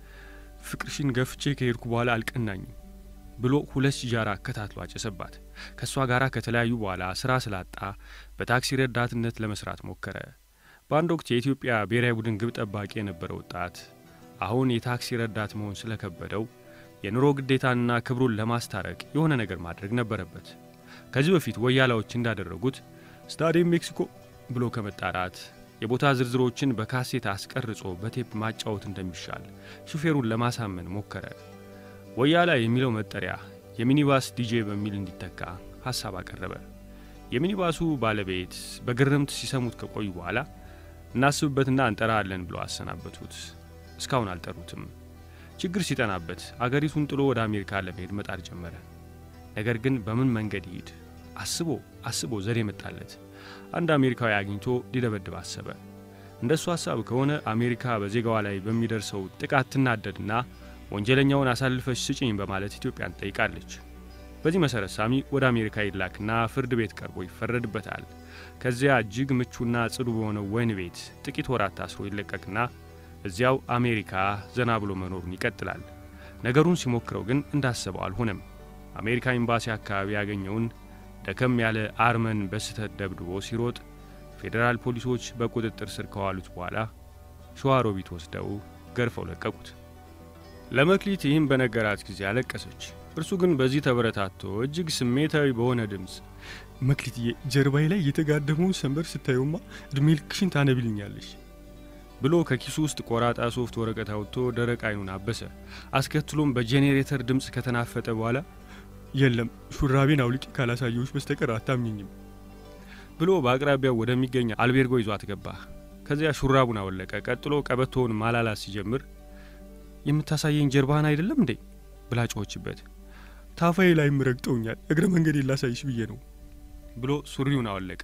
ፍቅርሽን ገፍቼ ከሄድኩ በኋላ አልቀናኝም ብሎ ሁለት ሲጃራ አከታትሎ አጨሰባት። ከእሷ ጋር ከተለያዩ በኋላ ስራ ስላጣ በታክሲ ረዳትነት ለመስራት ሞከረ። በአንድ ወቅት የኢትዮጵያ ብሔራዊ ቡድን ግብ ጠባቂ የነበረ ወጣት አሁን የታክሲ ረዳት መሆን ስለከበደው የኑሮ ግዴታንና ክብሩን ለማስታረቅ የሆነ ነገር ማድረግ ነበረበት። ከዚህ በፊት ወያላዎች እንዳደረጉት ስታዲየም ሜክሲኮ ብሎ ከመጣራት የቦታ ዝርዝሮችን በካሴት አስቀርጾ በቴፕ ማጫወት እንደሚሻል ሹፌሩን ለማሳመን ሞከረ። ወያላ የሚለው መጠሪያ የሚኒባስ ዲጄ በሚል እንዲተካ ሐሳብ አቀረበ። የሚኒባሱ ባለቤት በግርምት ሲሰሙት ከቆዩ በኋላ እናስብበትና እንጠራለን ብለው አሰናበቱት። እስካሁን አልጠሩትም። ችግር ሲጠናበት አገሪቱን ጥሎ ወደ አሜሪካ ለመሄድ መጣር ጀመረ። ነገር ግን በምን መንገድ ይሂድ አስቦ አስቦ ዘዴ መጣለት። አንድ አሜሪካዊ አግኝቶ ሊደበድብ አሰበ። እንደሱ ሐሳብ ከሆነ አሜሪካ በዜጋዋ ላይ በሚደርሰው ጥቃት ትናደድና ወንጀለኛውን አሳልፈሽ ስጭኝ በማለት ኢትዮጵያን ትጠይቃለች። በዚህ መሠረት ሳሚ ወደ አሜሪካ ይላክና ፍርድ ቤት ቀርቦ ይፈረድበታል። ከዚያ እጅግ ምቹና ጽዱ በሆነው ወህኒ ቤት ጥቂት ወራት ታስሮ ይለቀቅና እዚያው አሜሪካ ዘና ብሎ መኖሩን ይቀጥላል። ነገሩን ሲሞክረው ግን እንዳሰበው አልሆነም። አሜሪካ ኤምባሲ አካባቢ ያገኘውን ደከም ያለ አርመን በስህተት ደብድቦ ሲሮጥ ፌዴራል ፖሊሶች በቁጥጥር ስር ከዋሉት በኋላ ሸዋሮቢት ወስደው ገርፈው ለቀቁት። ለመክሊት ይህም በነገራት ጊዜ አለቀሰች። እርሱ ግን በዚህ ተበረታቶ እጅግ ስሜታዊ በሆነ ድምፅ መክሊትዬ፣ ጀርባዬ ላይ የተጋደመውን ሰንበር ስታዩማ እድሜ ልክሽን ታነቢልኛለሽ ብሎ ከኪሱ ውስጥ ቆራጣ ሶፍት ወረቀት አውጥቶ ደረቅ አይኑን አበሰ። አስከትሎም በጄኔሬተር ድምፅ ከተናፈጠ በኋላ የለም ሹራቤን አውልቂ ካላሳየዎች በስተቀር አታምኝኝም ብሎ በአቅራቢያው ወደሚገኝ አልቤርጎ ይዟት ገባ። ከዚያ ሹራቡን አወለቀ። ቀጥሎ ቀበቶውን ማላላት ሲጀምር የምታሳየኝ ጀርባህን አይደለም እንዴ ብላ ጮኸችበት። ታፋዬ ላይም ረግጠውኛል፣ እግረ መንገድ ላሳይሽ ብዬ ነው ብሎ ሱሪውን አወለቀ።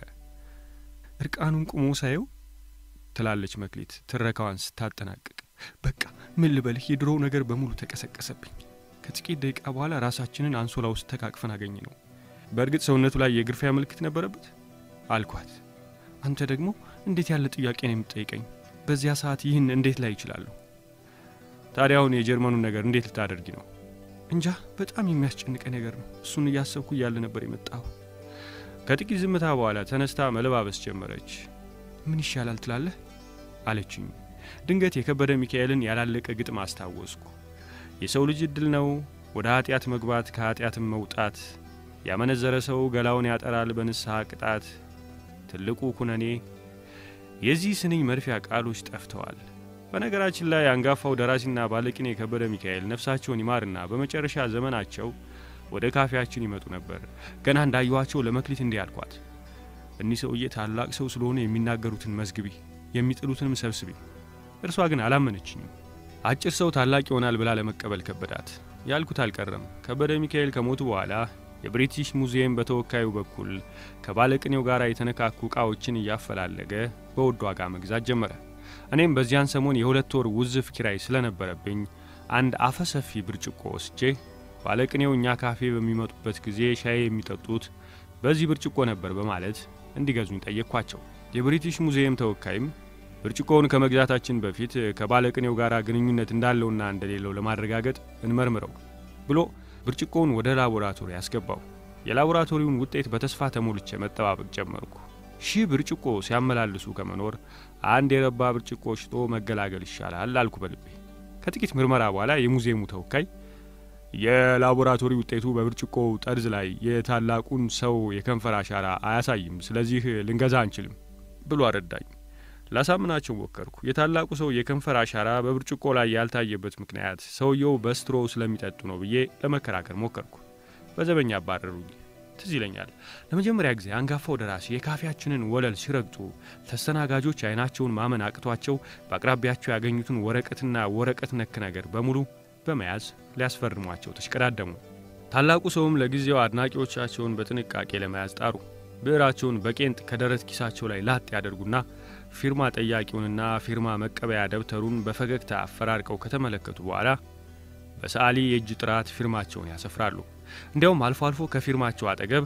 እርቃኑን ቁሞ ሳየው ትላለች መክሊት ትረካዋን ስታጠናቅቅ። በቃ ምን ልበልህ የድሮው ነገር በሙሉ ተቀሰቀሰብኝ። ከጥቂት ደቂቃ በኋላ ራሳችንን አንሶላ ውስጥ ተቃቅፈን አገኘ ነው። በእርግጥ ሰውነቱ ላይ የግርፊያ ምልክት ነበረበት አልኳት። አንተ ደግሞ እንዴት ያለ ጥያቄ ነው የምትጠይቀኝ? በዚያ ሰዓት ይህን እንዴት ላይ ይችላለሁ? ታዲያ አሁን የጀርመኑን ነገር እንዴት ልታደርጊ ነው? እንጃ በጣም የሚያስጨንቀ ነገር ነው። እሱን እያሰብኩ እያለ ነበር የመጣሁ። ከጥቂት ዝምታ በኋላ ተነስታ መለባበስ ጀመረች። ምን ይሻላል ትላለህ አለችኝ። ድንገት የከበደ ሚካኤልን ያላለቀ ግጥም አስታወስኩ። የሰው ልጅ እድል ነው ወደ ኃጢአት መግባት ከኃጢአትም መውጣት። ያመነዘረ ሰው ገላውን ያጠራል በንስሐ ቅጣት። ትልቁ ኩነኔ የዚህ ስንኝ መርፊያ ቃሎች ጠፍተዋል። በነገራችን ላይ አንጋፋው ደራሲና ባለቅኔ የከበደ ሚካኤል ነፍሳቸውን ይማርና በመጨረሻ ዘመናቸው ወደ ካፌያችን ይመጡ ነበር። ገና እንዳየኋቸው ለመክሊት እንዲህ አልኳት፣ እኒህ ሰውዬ ታላቅ ሰው ስለሆነ የሚናገሩትን መዝግቢ፣ የሚጥሉትንም ሰብስቢ። እርሷ ግን አላመነችኝም። አጭር ሰው ታላቅ ይሆናል ብላ ለመቀበል ከበዳት። ያልኩት አልቀረም። ከበደ ሚካኤል ከሞቱ በኋላ የብሪቲሽ ሙዚየም በተወካዩ በኩል ከባለቅኔው ጋር የተነካኩ ዕቃዎችን እያፈላለገ በውድ ዋጋ መግዛት ጀመረ። እኔም በዚያን ሰሞን የሁለት ወር ውዝፍ ኪራይ ስለነበረብኝ አንድ አፈሰፊ ብርጭቆ ወስጄ ባለቅኔው እኛ ካፌ በሚመጡበት ጊዜ ሻይ የሚጠጡት በዚህ ብርጭቆ ነበር በማለት እንዲገዙኝ ጠየቅኳቸው። የብሪቲሽ ሙዚየም ተወካይም ብርጭቆውን ከመግዛታችን በፊት ከባለቅኔው ጋር ግንኙነት እንዳለውና እንደሌለው ለማረጋገጥ እንመርምረው ብሎ ብርጭቆውን ወደ ላቦራቶሪ ያስገባው። የላቦራቶሪውን ውጤት በተስፋ ተሞልቼ መጠባበቅ ጀመርኩ። ሺህ ብርጭቆ ሲያመላልሱ ከመኖር አንድ የረባ ብርጭቆ ሽጦ መገላገል ይሻላል አልኩ በልቤ። ከጥቂት ምርመራ በኋላ የሙዚየሙ ተወካይ የላቦራቶሪ ውጤቱ በብርጭቆው ጠርዝ ላይ የታላቁን ሰው የከንፈር አሻራ አያሳይም፣ ስለዚህ ልንገዛ አንችልም ብሎ አረዳኝ። ላሳምናቸው ሞከርኩ። የታላቁ ሰው የከንፈር አሻራ በብርጭቆ ላይ ያልታየበት ምክንያት ሰውየው በስትሮ ስለሚጠጡ ነው ብዬ ለመከራከር ሞከርኩ። በዘበኛ አባረሩኝ። ትዝ ይለኛል ለመጀመሪያ ጊዜ አንጋፋው ደራሲ የካፌያችንን ወለል ሲረግጡ ተስተናጋጆች አይናቸውን ማመን አቅቷቸው በአቅራቢያቸው ያገኙትን ወረቀትና ወረቀት ነክ ነገር በሙሉ በመያዝ ሊያስፈርሟቸው ተሽቀዳደሙ። ታላቁ ሰውም ለጊዜው አድናቂዎቻቸውን በጥንቃቄ ለመያዝ ጣሩ። ብዕራቸውን በቄንጥ ከደረት ኪሳቸው ላይ ላጥ ያደርጉና ፊርማ ጠያቂውንና ፊርማ መቀበያ ደብተሩን በፈገግታ አፈራርቀው ከተመለከቱ በኋላ በሰዓሊ የእጅ ጥራት ፊርማቸውን ያሰፍራሉ። እንዲያውም አልፎ አልፎ ከፊርማቸው አጠገብ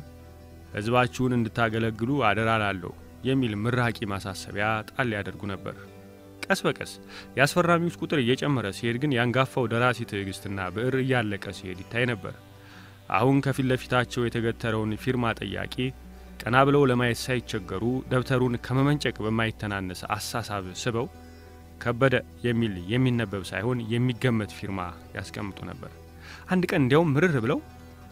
ሕዝባችሁን እንድታገለግሉ አደራ ላለሁ የሚል ምራቂ ማሳሰቢያ ጣል ያደርጉ ነበር። ቀስ በቀስ የአስፈራሚዎች ቁጥር እየጨመረ ሲሄድ ግን የአንጋፋው ደራሲ ትዕግስትና ብዕር እያለቀ ሲሄድ ይታይ ነበር። አሁን ከፊት ለፊታቸው የተገተረውን ፊርማ ጠያቂ ቀና ብለው ለማየት ሳይቸገሩ ደብተሩን ከመመንጨቅ በማይተናነስ አሳሳብ ስበው ከበደ የሚል የሚነበብ ሳይሆን የሚገመት ፊርማ ያስቀምጡ ነበር። አንድ ቀን እንዲያውም ምርር ብለው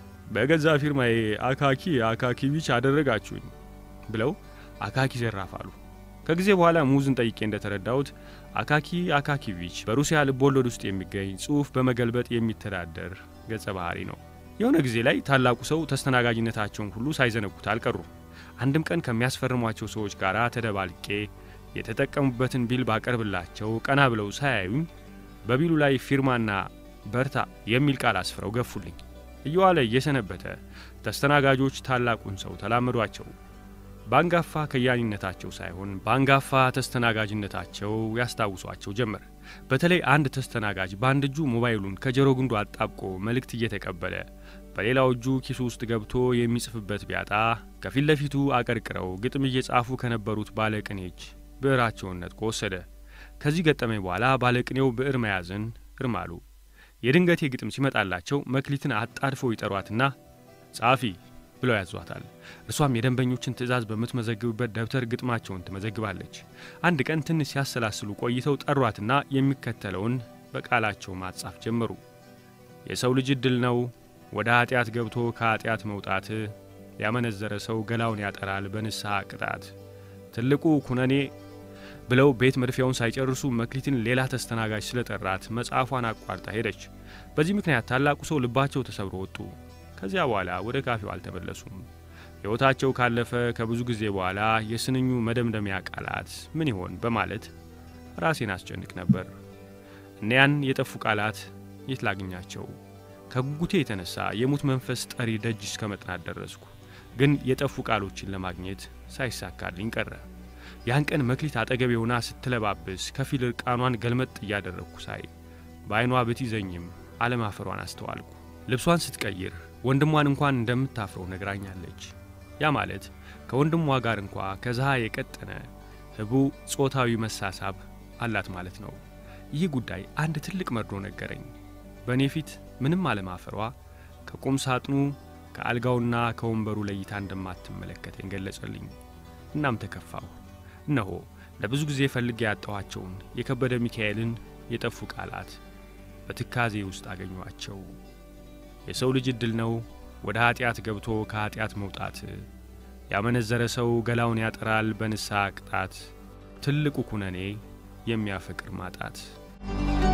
በገዛ ፊርማዬ አካኪ አካኪቪች አደረጋችሁኝ ብለው አካኪ ዘራፋሉ። ከጊዜ በኋላ ሙዝን ጠይቄ እንደተረዳሁት አካኪ አካኪቪች በሩሲያ ልቦለድ ውስጥ የሚገኝ ጽሑፍ በመገልበጥ የሚተዳደር ገጸ ባህሪ ነው። የሆነ ጊዜ ላይ ታላቁ ሰው ተስተናጋጅነታቸውን ሁሉ ሳይዘነጉት አልቀሩም። አንድም ቀን ከሚያስፈርሟቸው ሰዎች ጋር ተደባልቄ የተጠቀሙበትን ቢል ባቀርብላቸው ቀና ብለው ሳያዩኝ በቢሉ ላይ ፊርማና በርታ የሚል ቃል አስፍረው ገፉልኝ። እየዋለ እየሰነበተ ተስተናጋጆች ታላቁን ሰው ተላመዷቸው። በአንጋፋ ከያኒነታቸው ሳይሆን በአንጋፋ ተስተናጋጅነታቸው ያስታውሷቸው ጀመር። በተለይ አንድ ተስተናጋጅ በአንድ እጁ ሞባይሉን ከጆሮ ግንዱ አጣብቆ መልእክት እየተቀበለ በሌላው እጁ ኪሱ ውስጥ ገብቶ የሚጽፍበት ቢያጣ ከፊት ለፊቱ አቀርቅረው ግጥም እየጻፉ ከነበሩት ባለቅኔ እጅ ብዕራቸውን ነጥቆ ወሰደ። ከዚህ ገጠመኝ በኋላ ባለቅኔው ብዕር መያዝን እርም አሉ። የድንገቴ ግጥም ሲመጣላቸው መክሊትን አጣድፈው ይጠሯትና ጸሐፊ ብለው ያዟታል። እርሷም የደንበኞችን ትዕዛዝ በምትመዘግብበት ደብተር ግጥማቸውን ትመዘግባለች። አንድ ቀን ትንሽ ሲያሰላስሉ ቆይተው ጠሯትና የሚከተለውን በቃላቸው ማጻፍ ጀመሩ። የሰው ልጅ ዕድል ነው ወደ ኀጢአት ገብቶ ከኀጢአት መውጣት፣ ያመነዘረ ሰው ገላውን ያጠራል በንስሐ ቅጣት፣ ትልቁ ኩነኔ ብለው ቤት መድፊያውን ሳይጨርሱ መክሊትን ሌላ ተስተናጋጅ ስለጠራት መጽሐፏን አቋርጣ ሄደች። በዚህ ምክንያት ታላቁ ሰው ልባቸው ተሰብሮ ወጡ። ከዚያ በኋላ ወደ ካፌው አልተመለሱም። ሕይወታቸው ካለፈ ከብዙ ጊዜ በኋላ የስንኙ መደምደሚያ ቃላት ምን ይሆን በማለት ራሴን አስጨንቅ ነበር። እኒያን የጠፉ ቃላት የት ላግኛቸው? ከጉጉቴ የተነሳ የሙት መንፈስ ጠሪ ደጅ እስከ መጥናት ደረስኩ። ግን የጠፉ ቃሎችን ለማግኘት ሳይሳካልኝ ቀረ። ያን ቀን መክሊት አጠገቤ ሆና ስትለባብስ ከፊል እርቃኗን ገልመጥ እያደረግኩ ሳይ በዐይኗ ብትይዘኝም አለማፈሯን አስተዋልኩ። ልብሷን ስትቀይር ወንድሟን እንኳን እንደምታፍረው ነግራኛለች። ያ ማለት ከወንድሟ ጋር እንኳ ከዝሃ የቀጠነ ህቡ ጾታዊ መሳሳብ አላት ማለት ነው። ይህ ጉዳይ አንድ ትልቅ መርዶ ነገረኝ። በእኔ ፊት ምንም አለማፈሯ ከቁም ሳጥኑ ከአልጋውና ከወንበሩ ለይታ እንደማትመለከተኝ ገለጸልኝ። እናም ተከፋሁ። እነሆ ለብዙ ጊዜ ፈልጌ ያጣኋቸውን የከበደ ሚካኤልን የጠፉ ቃላት በትካዜ ውስጥ አገኟቸው። የሰው ልጅ ዕድል ነው ወደ ኀጢአት ገብቶ ከኀጢአት መውጣት፣ ያመነዘረ ሰው ገላውን ያጠራል በንስሐ ቅጣት፣ ትልቁ ኩነኔ የሚያፈቅር ማጣት